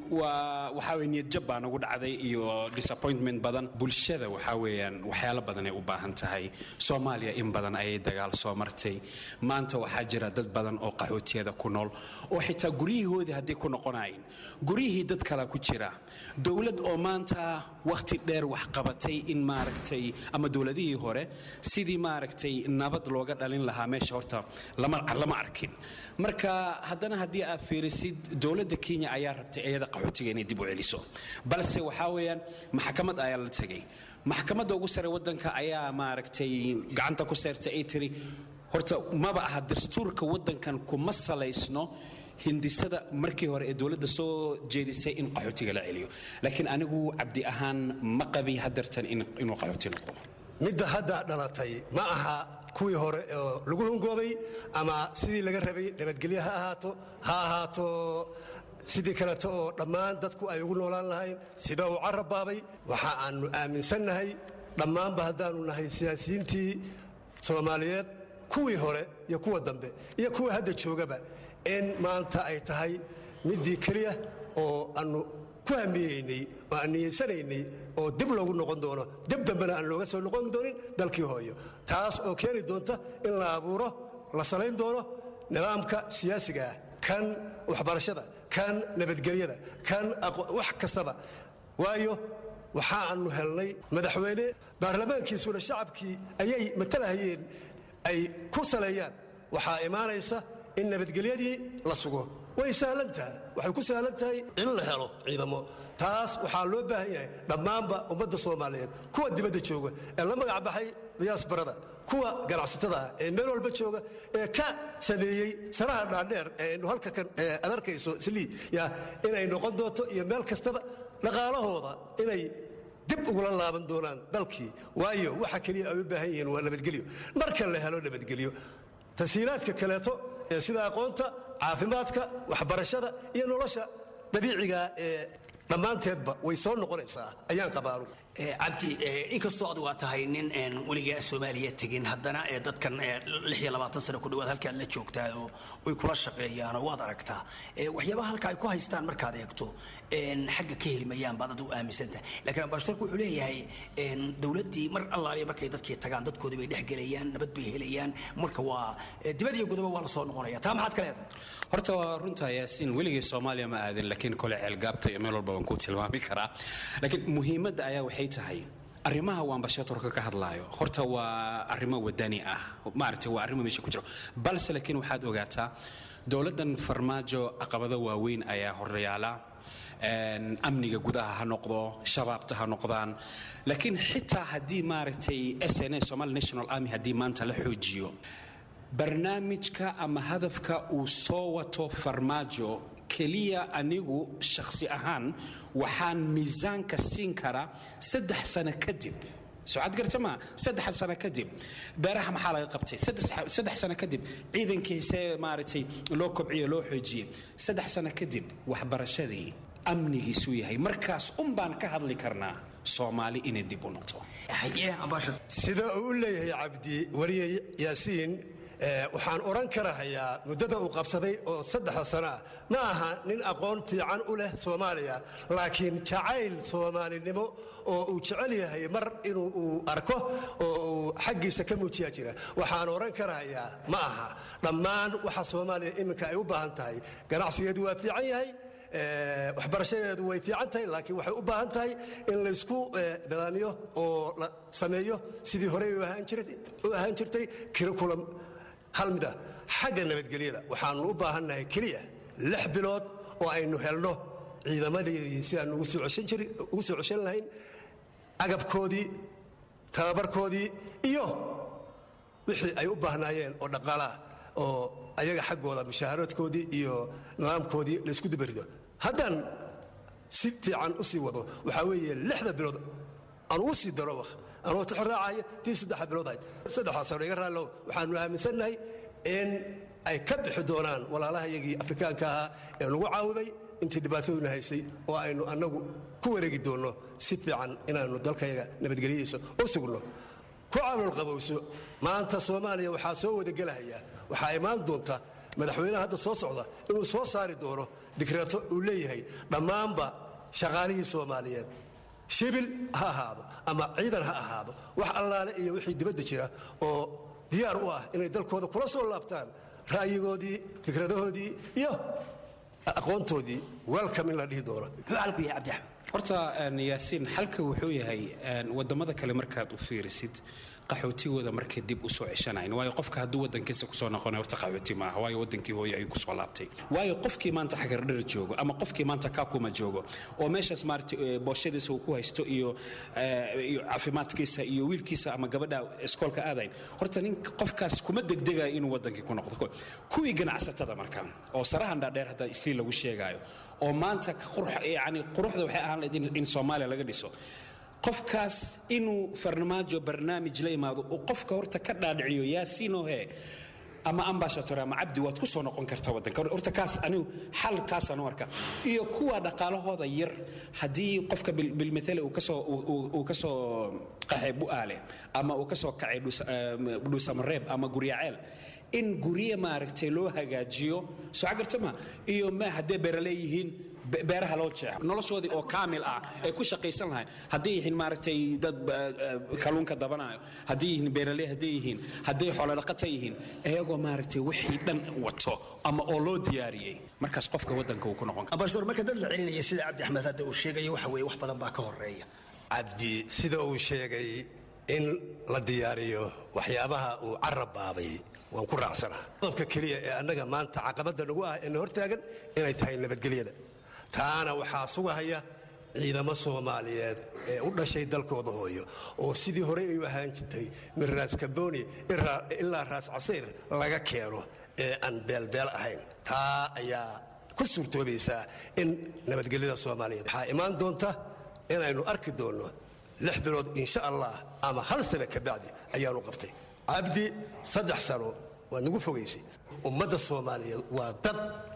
waa waxaa weye niyad jab baa nagu dhacday iyo disappointment badan bulshada waxaa weeyaan waxyaalo badan ay u baahan tahay soomaaliya in badan ayay dagaal soo martay maanta waxaa jira dad badan oo qaxootiyada ku nool oo xitaa guryihoodii hadday ku noqonayn guryihii dad kala ku jira dowlad oo maanta wakhti dheer wax qabatay in maaragtay ama dowladihii hore sidii maaragtay nabad looga dhalin lahaa meesha horta lama lama arkin marka haddana haddii aad fiirisid dowladda kenya ayaa rabtay iyada qaxootiga inay dib u celiso balse waxaa weeyaan maxkamad ayaa la tegay maxkamadda ugu sare waddanka ayaa maaragtay gacanta ku seertay ay tiri horta maba aha dastuurka waddankan kuma salaysno hindisada markii hore ee dowladda soo jeedisay in qaxootiga la celiyo laakiin anigu cabdi ahaan ma qabi hadeertan in- inuu qaxooti noqdo midda hadda dhalatay ma aha kuwii hore oo lagu hungoobay ama sidii laga rabay nabadgelyo ha ahaato ha ahaato sidii kaleeto oo dhammaan dadku ay ugu noolaan lahayn sida uu carab baabay waxa aanu aaminsannahay dhammaanba haddaanu nahay siyaasiyiintii soomaaliyeed kuwii hore iyo kuwa dambe iyo kuwa hadda joogaba in maanta ay tahay midii keliya oo aanu ku hamiyeynay oo aan niyeysanaynay oo dib loogu noqon doono dib dambena aan looga soo noqon doonin dalkii hooyo taas oo keeni doonta in la abuuro la salayn doono nidaamka siyaasiga ah kan waxbarashada kan nabadgelyada kan aqo- wax kastaba waayo waxa aanu helnay madaxweyne baarlamaankiisuna shacabkii ayay matalahayeen ay ku saleeyaan waxaa imaanaysa in nabadgelyadii la sugo way sahlan tahay waxay ku sahlan tahay in la helo ciidamo taas waxaa loo baahan yahay dhammaanba ummadda soomaaliyeed kuwa dibadda jooga ee la magac baxay diyaasbarada kuwa ganacsatada ah ee meel walba jooga ee ka sameeyey sanaha dhaadheer ee aynu halka kan ee aad arkayso slii ya inay noqon doonto iyo meel kastaba dhaqaalahooda inay dib ugula laaban doonaan dalkii waayo waxa keliya ay u baahan yihiin waa nabadgelyo marka la helo nabadgelyo tashiilaadka kaleeto ee sida aqoonta caafimaadka waxbarashada iyo nolosha dabiiciga ee dhammaanteedba way soo noqonaysaa ayaan qabaaru Eh, cabdi eh, inkastoo adigu aad tahay nin een weligaa soomaaliya tegin haddana ee dadkan eh, lix iyo labaatan sano ku dhowaad halkaad la joogtaa oo way kula shaqeeyaan oo waad aragtaa Eh, waxyaabaha halka ay ku haystaan markaad eegto een, xagga ka heli mayaan baad adigu aaminsantahay laakiin ambassadorku wuxuu leeyahay een, dowladdii mar allaaliya markay dadkii tagaan dadkoodii bay dhex gelayaan nabad bay helayaan marka waa eh, dibad iyo gudaba waa la soo noqonaya taa maxaad ka leedahay horta waa runtaa yaasiin weligay soomaaliya ma aadin laakiin kole ceelgaabta iyo meel walba waan ku tilmaami karaa laakiin muhiimadda ayaa waxay tahay arrimaha waan bashatorka ka hadlaayo horta waa arrimo wadani ah maaragtay waa arrimo meesha ku jiro balse laakiin waxaad ogaataa dowladdan farmaajo caqabado waaweyn ayaa horyaala Een, amniga gudaha ha noqdo shabaabta ha noqdaan laakiin xitaa haddii maaragtay sna somali national army haddii maanta la xoojiyo barnaamijka ama hadafka uu soo wato farmaajo keliya anigu shakhsi ahaan waxaan miisaanka siin karaa saddex sano kadib socad garta ma saddex sano kadib beeraha maxaa laga qabtay saddex saddex sano kadib ciidankiisee maaragtay loo kobciye loo xoojiyey saddex sano kadib waxbarashadii amnigiisuu yahay markaas un baan ka hadli karnaa soomaali inay dib u noqto sida uu u leeyahay cabdi wariye yaasiin eh, waxaan odhan karahayaa muddada uu qabsaday oo saddexda sano ah ma aha nin aqoon fiican u leh soomaaliya laakiin jacayl soomaalinimo oo uu jecel yahay mar inuu uu arko oo uu xaggiisa ka muujiyaa jira waxaan odhan karahayaa ma aha dhammaan waxa soomaaliya iminka ay u baahan tahay ganacsigeedu waa fiican yahay Eh, waxbarashadeedu way fiican tahay laakiin waxay u baahan tahay in laysku eh, nidaamiyo oo la sameeyo sidii horey u ahaan jirtay- u ahaan jirtay curriculum hal mid ah xagga nabadgelyada waxaanu u baahannahay keliya lix bilood oo aynu helno ciidamadeedii si aanu ugu soo ceshan jiri- ugu soo ceshan lahayn agabkoodii tababarkoodii iyo wixii ay u baahnaayeen oo dhaqaalaah oo ayaga xaggooda mushaharaadkoodii iyo nidaamkoodii laysku dibarido haddaan si fiican u sii wado waxaa weeye lixda bilood aan u sii daro waq anoo tixraacaya tii saddexa bilood ahayd saddexdaas hore iga raallow waxaanu aaminsannahay in ay ka bixi doonaan walaalaha iyagii afrikaanka ahaa ee nagu caawimay intii dhibaataduna haysay oo aynu annagu ku wareegi doonno si fiican inaannu dalkayaga nabadgelyadiisa u sugno ku caawil qabowso maanta soomaaliya waxaa soo wadagelahaya waxaa imaan doonta madaxweynaha hadda soo socda inuu soo saari doono dikreeto uu leeyahay dhammaanba shaqaalihii soomaaliyeed shibil ha ahaado ama ciidan ha ahaado wax allaale iyo wixii dibadda jira oo diyaar u ah inay dalkooda kula soo laabtaan ra'yigoodii fikradahoodii iyo aqoontoodii welcome in la dhihi doono horta een, yaasiin xalka wuxuu yahay een, wadamada kale markaad u fiirisid qaxootigooda markay dib usoo ceshanayn waayo qofka hadduu wadankiisa kusoo noqonay horta qaxooti maaha waayo wadankii hooye ayuu kusoo laabtay waayo qofkii maanta xagardhar joogo ama qofkii maanta kakuma joogo oo meeshaas maarata eh, booshadiisa uu ku haysto iyo eh, iyo caafimaadkiisa iyo wiilkiisa ama gabadha iskoolka aadayn horta nin qofkaas kuma degdegayo inuu wadankii ku noqdo kuwii ganacsatada marka oo sarahan dhaadheer hadda isii lagu sheegaayo oo maanta qurux- yani quruxda waxay ahaan lahayd in- in soomaaliya laga dhiso qofkaas inuu farmaajo barnaamij la imaado uu qofka horta ka dhaadhiciyo yaasiinohe ama ambashator ama cabdi waad ku soo noqon karta wadanka horta kaas anigu xal taasaan u arka iyo kuwa dhaqaalahooda yar haddii qofka bil- bilmithale uu kasoo uu- uu- uu kasoo qaxay bu'aale ama uu kasoo kacay dhus- eh, dhuusamareeb ama guryaceel in gurye maaragtay loo hagaajiyo soo cagarta ma iyo ma haddee beeraley yihiin be- beeraha loo jeexo noloshoodii oo kaamil ah ay ku shaqaysan lahayn hadday yihiin maaragtay dad eh, eh, kalluunka dabanayo hadday yihiin beeraley hadday yihiin hadday xoolodhaqata yihiin iyagoo maaragtay wixii dhan wato ama oo loo diyaariyey markaas qofka wadanka uu ku noqon karo ambassador marka dad la celinaya sida cabdi axmed hadda uu sheegayo waxa weeye wax badan baa ka horeeya cabdi sida uu sheegay in la diyaariyo waxyaabaha uu carab baabay waan ku raacsanaha qodobka keliya ee annaga maanta caqabadda nagu ah ee na hortaagan inay tahay nabadgelyada taana waxaa sugahaya ciidamo soomaaliyeed ee u dhashay dalkooda hooyo oo sidii horey ay u ahaan jirtay min raas kamboni ilaa- ilaa raas casiir laga keeno ee aan beelbeel ahayn taa ayaa ku suurtoobaysaa in nabadgelyada soomaaliyeed waxaa imaan doonta inaynu arki doonno lix bilood insha allah ama hal sano ka bacdi ayaanu qabtay cabdi saddex sano waad nagu fogaysay ummadda soomaaliyeed waa dad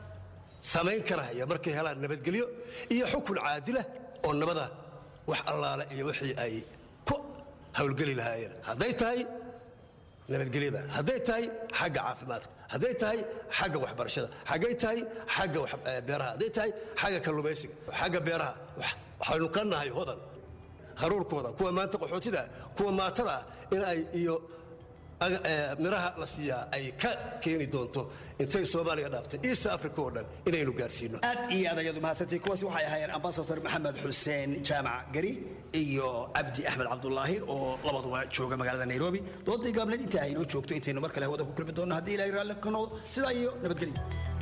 samayn karahaya markay helaan nabadgelyo iyo xukun caadila oo nabada wax allaale iyo wixii ay ku howlgeli lahaayeen hadday tahay nabadgelyada hadday tahay xagga caafimaadka hadday tahay xagga waxbarashada hadday tahay xagga wax- eh, beeraha hadday tahay xagga kalluumaysiga xagga beeraha wax- waxaynu ka nahay hodan haruurkooda kuwa maanta qaxootida ah, kuwa maatada ah in ay iyo aga- eh, miraha la siiyaa ay ka keeni doonto intay soomaaliya dhaaftay east africa oo dhan inaynu gaarsiino aad iyo aad ayaad umahadsantay kuwaasi waxay ahaayeen ambasador maxamed xuseen jaamac gari iyo cabdi axmed cabdulaahi oo labaduba jooga magaalada nairobi doodii gaabneed intaa aynoo joogto intaynu mar kale hawada ku kulmi doonno haddii ilahay raalli ka noqdo sidaa iyo nabadgelyo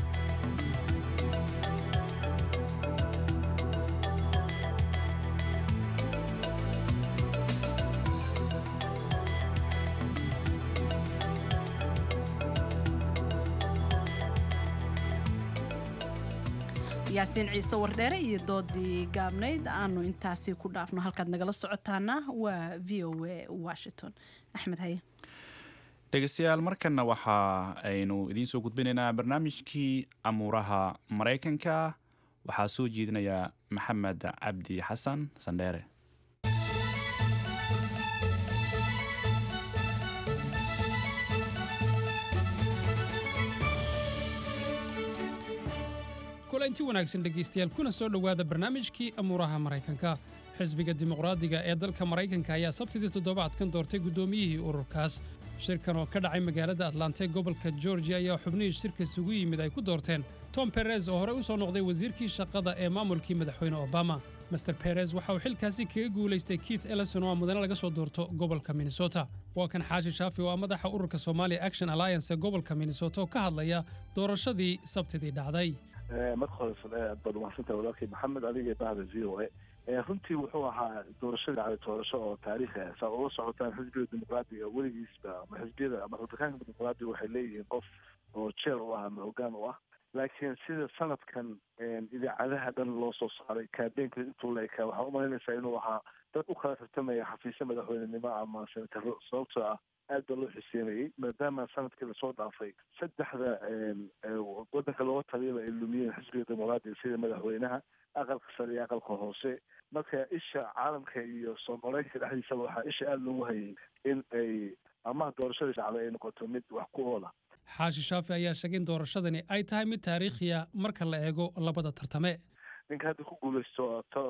yaasiin ciise wardheere iyo doodii gaabnayd aanu intaasi ku dhaafno halkaad nagala socotaana waa v o a washington axmed haye dhegeystayaal markanna waxa aynu idiin soo gudbinaynaa barnaamijkii amuuraha maraykanka waxaa soo jeedinaya maxamed cabdi xasan sandheere kulanti wanaagsan dhegaystayaal kuna soo dhowaada barnaamijkii amuuraha maraykanka xisbiga dimuqraadiga ee dalka maraykanka ayaa sabtidii toddobaadkan doortay guddoomiyihii ururkaas shirkan oo ka dhacay magaalada atlanta ee gobolka georgia ayaa xubnihii shirka isugu yimid ay ku doorteen tom perez oo horey u soo noqday wasiirkii shaqada ee maamulkii madaxweyne obama master perez waxa uu xilkaasi kaga guulaystay keith ellison oo ah mudane laga soo doorto gobolka minnesota waa kan xaashi shaafi oo ah madaxa ururka somalia action alliance ee gobolka minnesota oo ka hadlaya doorashadii sabtidii dhacday marka hore aad baad umahadsantah walaalkay maxamed adiga iyo bahda v o a runtii wuxuu ahaa doorashadii dhacday doorasho oo taariikhi ah saa ula socotaan xisbiga dimuqraadiga weligiisba ama xisbiyada ama rabitaanka dimuqraadiga waxay leeyihiin qof oo jeer u ah ama hogaan u ah laakiin sida sanadkan idaacadaha dhan loo soo saaray kaabeenka intuu la ekaa waxaa umalaynaysaa inuu ahaa dad u kala tartamaya xafiisyo madaxweynenimo ama senataro sababtoo ah aad baa loo xiseynayay maadaama sanadkii lasoo dhaafay saddexda wadanka looga taliyaba ay lumiyeen xisbiga dimuqraadiga sida madaxweynaha aqalka sare iyo aqalka hoose marka isha caalamka iyo soomaaleenka dhexdiisaba waxaa isha aada loogu hayay in ay amaha doorashadii dhacday ay noqoto mid wax ku oola xaashi shaafi ayaa sheegay in doorashadani ay tahay mid taariikhiya marka la eego labada tartame ninka hadda ku guuleysto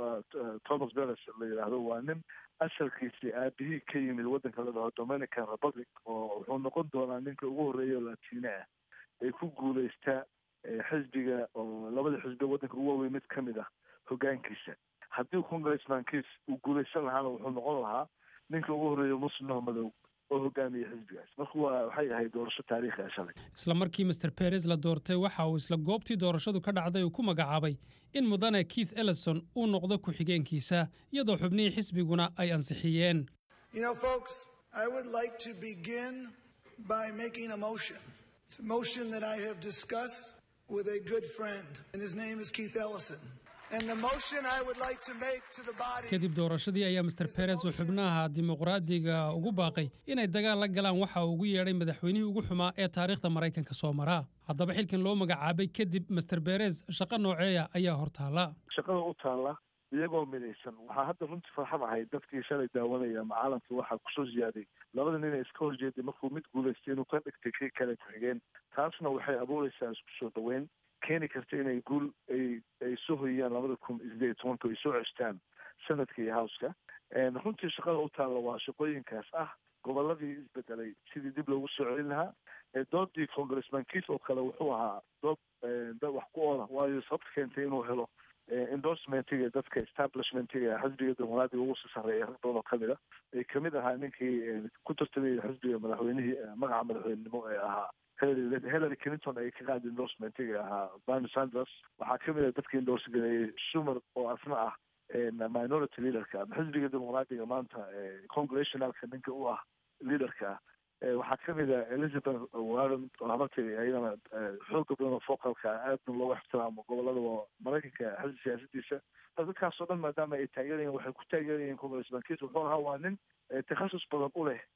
thomas beres la yidhaahdo waa nin asalkiisii aabihii ka yimid waddanka la dhaho dominican republic oo wuxuu noqon doonaa ninka ugu horreeya oo latine ah ee ku guuleysta xisbiga oo labada xisbi waddanka ugu waaweyn mid ka mid ah hoggaankiisa haddii congressmankiis uu guuleysan lahaana wuxuu noqon lahaa ninka ugu horreeya muslimoo madow oo hogaamiya xisbigaas marka waa waxay ahayd doorasho taariikhi ah shalay isla markii master beres la doortay waxa uu isla goobtii doorashadu ka dhacday uu ku magacaabay in mudane keith ellison uu noqdo ku-xigeenkiisa iyadoo xubnihii xisbiguna ay ansixiyeen You know, folks, I would like to begin by making a motion. It's a motion that I have discussed with a good friend, and his name is Keith Ellison. And the motion I would like to make to the body. kadib doorashadii ayaa master beres uu xubnaha dimuqraadiga ugu baaqay inay dagaal la galaan waxa uu ugu yeedhay madaxweynihii ugu xumaa ee taariikhda maraykanka soo maraa haddaba xilkan loo magacaabay kadib master beres shaqo nooceeya ayaa hortaala shaqada u taalla iyagoo midaysan waxaa hadda runtii farxad ahayd dadkii shalay daawanaya ama caalamka waxaa kusoo ziyaaday labada nin ee iska horjeeday markuu mid guulaystay inuu ka dhigtay kii kale ku-xigeen taasna waxay abuureysaa isku soo dhaweyn keeni karta inay guul ay ay soo hoyiyaan labada kun iyo sideed iyo tobanka ay soo ceshtaan sanadka iyo howska runtii shaqada u taalla waa shaqooyinkaas ah goboladii isbedelay sidii dib loogu soo celin lahaa doodii congressman kiis oo kale wuxuu ahaa dood dad wax ku oola waayo sababta keentay inuu helo endorsementiga dadka establishmentiga xisbiga dimuqraadiga ugu sii sarreeya rag badan oo kamid a ay kamid ahaa ninkii ku tartamaya xisbiga madaxweynihii magaca madaxweynenimo ee ahaa hillary hillary clinton ay ka qaadi endorsementiga ahaa bernie sanders waxaa kamid a dadkii endorse gareeyey schumer oo asna ah minority leaderka ama xisbiga dimuqraadiga maanta congressionalka ninka u ah leaderka ah waxaa kamid a elizabeth warren oo habartay ayadana xooga badan oo focalka aadna looga ixtiraamo gobolada maraykanka xisbi siyaasadiisa dadkaasoo dhan maadaama ay taageerayeen waxay ku taageerayeen congressmankiis wuxuu ahaa waa nin takhasus badan u leh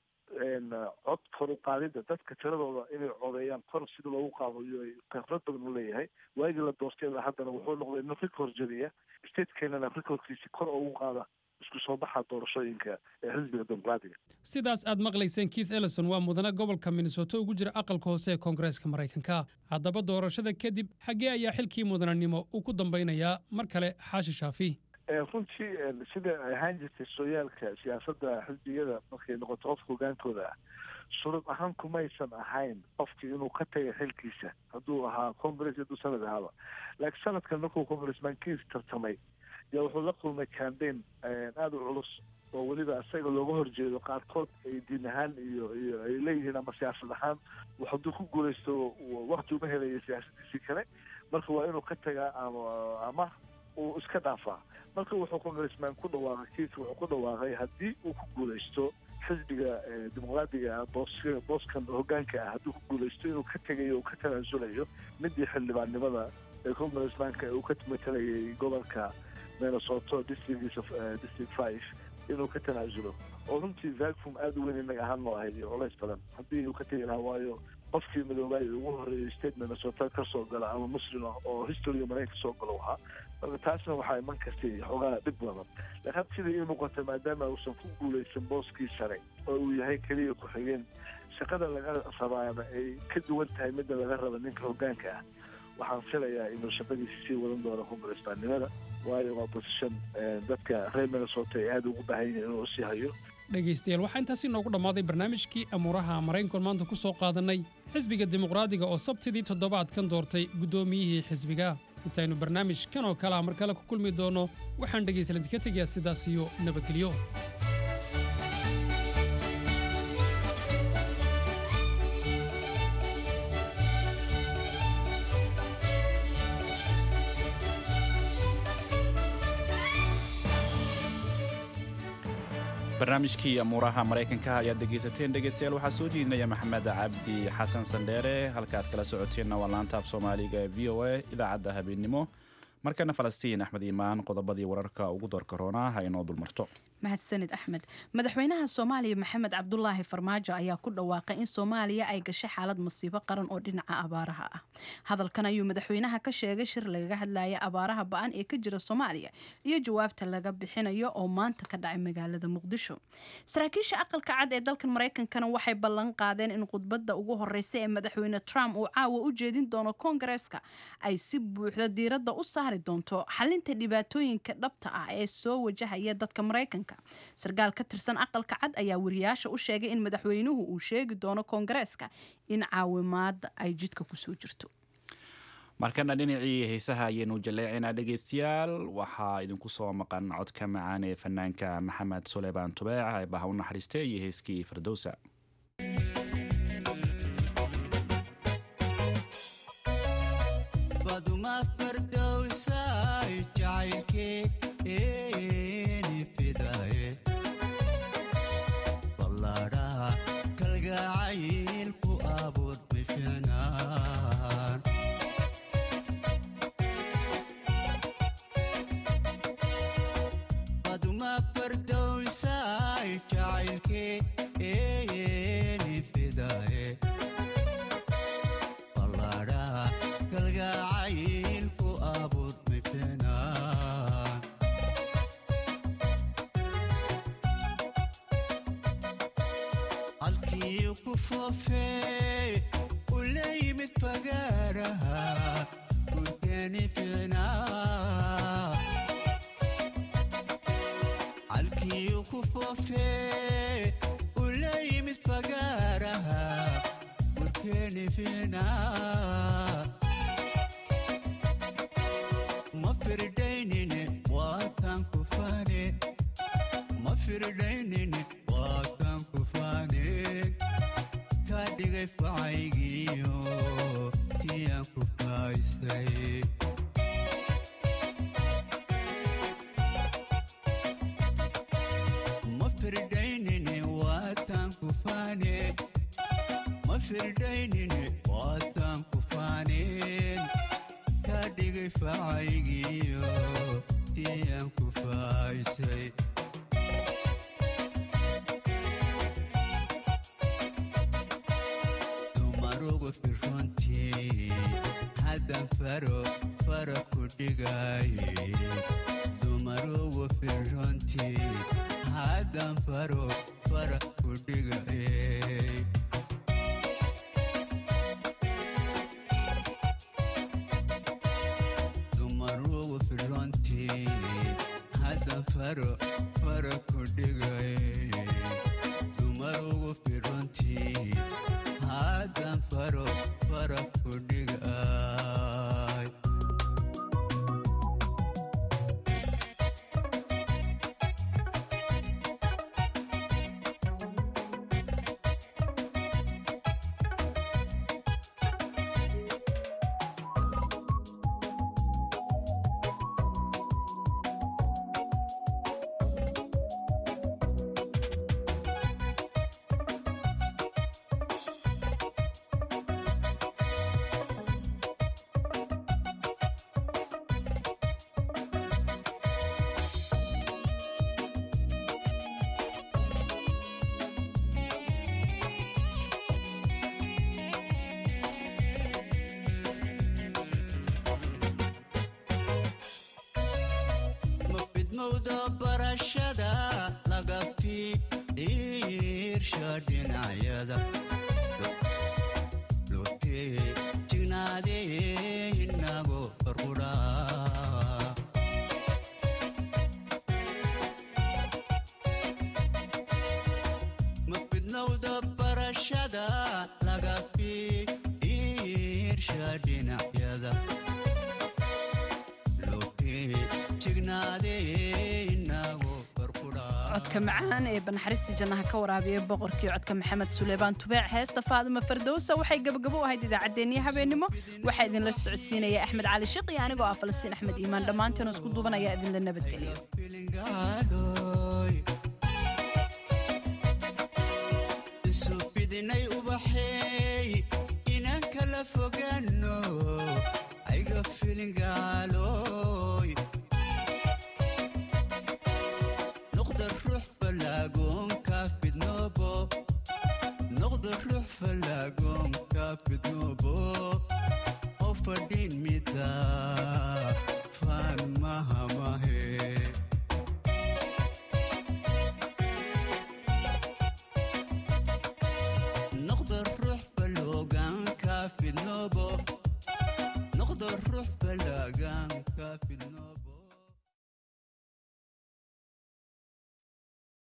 cod kor u qaadida dadka tiradooda inay codeeyaan kor sida loogu qaadayo ay khibrad badan u leeyahay waagii la doortay ilaa haddana wuxuu noqday nin record jadiya statekeenana recordkiisi kor ugu qaada isku soo baxa doorashooyinka ee xisbiga dimuqraadiga sidaas aad maqlayseen keith ellison waa mudane gobolka minnesota ugu jira aqalka hoose ee koongareeska maraykanka haddaba doorashada kadib xaggee ayaa xilkii mudananimo uu ku dambaynayaa mar kale xaashi shaafi runtii sida ay ahaan jirtay sooyaalka siyaasadda xisbiyada markay noqoto qofka hogaankooda ah shuruud ahaan kumaysan ahayn qofkii inuu ka tagay xilkiisa hadduu ahaa congress hadduu sanad ahaaba laakiin sanadkan markuu congressmankiis tartamay yaa wuxuu la kulmay cambaign aada u culus oo weliba isaga looga horjeedo qaarkood ay diin ahaan iyo iyo ay leeyihiin ama siyaasad ahaan hadduu ku guulaysto wakti uma helayo siyaasadiisii kale marka waa inuu ka tagaa ama ama uu iska dhaafaa marka wuxuu congressman ku dhawaaqay kiis wuxuu ku dhawaaqay haddii uu ku guulaysto xisbiga dimuqraadiga ah boos booskan hogaanka ah hadduu ku guulaysto inuu ka tegayo uu ka tanaasulayo midii xildhibaannimada ee congressmanka uu ka matalayay gobolka minnesota districtgiisa district five inuu ka tanaasulo oo runtii vacum aada u weyn inaga ahaan noo ahayd iyo culays badan haddii uu ka tegi lahaa waayo qofkii madoobaay ugu horreeyay state minnesota ka soo gala ama muslim ah oo historyga maraykanka soo galo ahaa marka taasna waxaa iman kartay xoogaa dhib badan laakiin hadda sida ii muuqata maadaama uusan ku guulaysan booskii sare oo uu yahay keliya ku-xigeen shaqada laga rabaana ay ka duwan tahay midda laga raba ninka hogaanka ah waxaan filayaa inuu shaqadiisi sii wadan doono congressmanimada waayo waa position dadka reer minnesota ay aada ugu baahan yihiin inuu sii hayo dhegaystayaal waxaa intaasi noogu dhammaaday barnaamijkii amuuraha maraykankoon maanta ku soo qaadannay xisbiga dimuqraadiga oo sabtidii toddobaadkan doortay guddoomiyihii xisbiga intaynu barnaamijkan oo kale ah mar kale ku kulmi doonno waxaan dhegaystalanti ka tegayaa sidaas iyo nabadgelyo barnaamijkii amuuraha maraykanka ayaad dhegaysateen dhegaystayaal waxaa soo jeedinaya maxamed cabdi xasan sandheere halkaaad kala socoteenna waa laanta af soomaaliga ee v o a idaacadda habeennimo markana falastiin axmed iimaan qodobadii wararka ugu doorka roonaa ha inoo dulmarto mahadsanid axmed madaxweynaha soomaaliya maxamed cabdulaahi farmaajo ayaa ku dhawaaqay in soomaaliya ay gashay xaalad masiibo qaran oo dhinaca abaaraha ah hadalkan ayuu madaxweynaha ka sheegay shir lagaga hadlaya abaaraha ba-an ee ka jira soomaaliya iyo jawaabta laga bixinayo oo maanta ka dhacay magaalada muqdisho saraakiisha aqalka cad ee dalkan maraykankana waxay ballan qaadeen in khudbadda ugu horeysa ee madaxweyne trump uu caawa u jeedin doono koongareeska ay si buuxda diiradda u saari doonto xalinta dhibaatooyinka dhabta ah ee soo wajahaya dadka maraykanka sarkaal ka tirsan aqalka cad ayaa wariyaasha u sheegay in madaxweynuhu uu sheegi doono koongareeska in caawimaada ay jidka kusoo jirto markana dhinacii heesaha ayaynu jaleecinaa dhegeystayaal waxaa idinku soo maqan codka macaan ee fanaanka maxamed suleymaan tubeec ee baha u naxariistay iyo heeskii firdowsa baduma fardowsay jacaylkeeni fidaye ballaadhaha kalgacaylku abuud bifinaan baduma fardowsay jacaylkeeni fidaye ballaadhaha kalgacaylku abuud bifinaan halkii ku foofee u la yimid fagaaraha gurteeni fiinaa halkii ku foofee u la yimid fagaaraha gurteeni fiinaa ma firdaynine waataan ku faane ma firdaynine waataan ku faane kaa dhigay facaygiyo tiyaan ku faaysay ma firdaynine waataan ku faane ma firdaynine waataan ku faaneen kaa dhigay facaygiyo tiyaan ku faaysay dumarugu firrontii haddan faro fara ku dhigaaye dumarugu firrontii haddan faro fara ku dhigaaye dumarugu firrontii haddan faro fara ku dhigaaye dumarugu firrontii haddan faro fara ku dhigaay ma fidmowda barashada laga fiirsha dhinacyada lotee jignaadee inago farqudhaa ma fidnowda barashada laga fiirsha dhinacyada lotee jignaadee inago codka macaan ee banaxariista jannaha ka waraabiyay boqorkii codka maxamed suleymaan tubeec heesta faadima fardowsa waxay gabagabo u ahayd idaacaddeenniyo habeenimo waxaa idinla socodsiinaya axmed cali shiq iyo anigoo ah falastiin axmed iimaan dhammaanteen oo isku duubanaya idinla nabadgeliyo Filingalo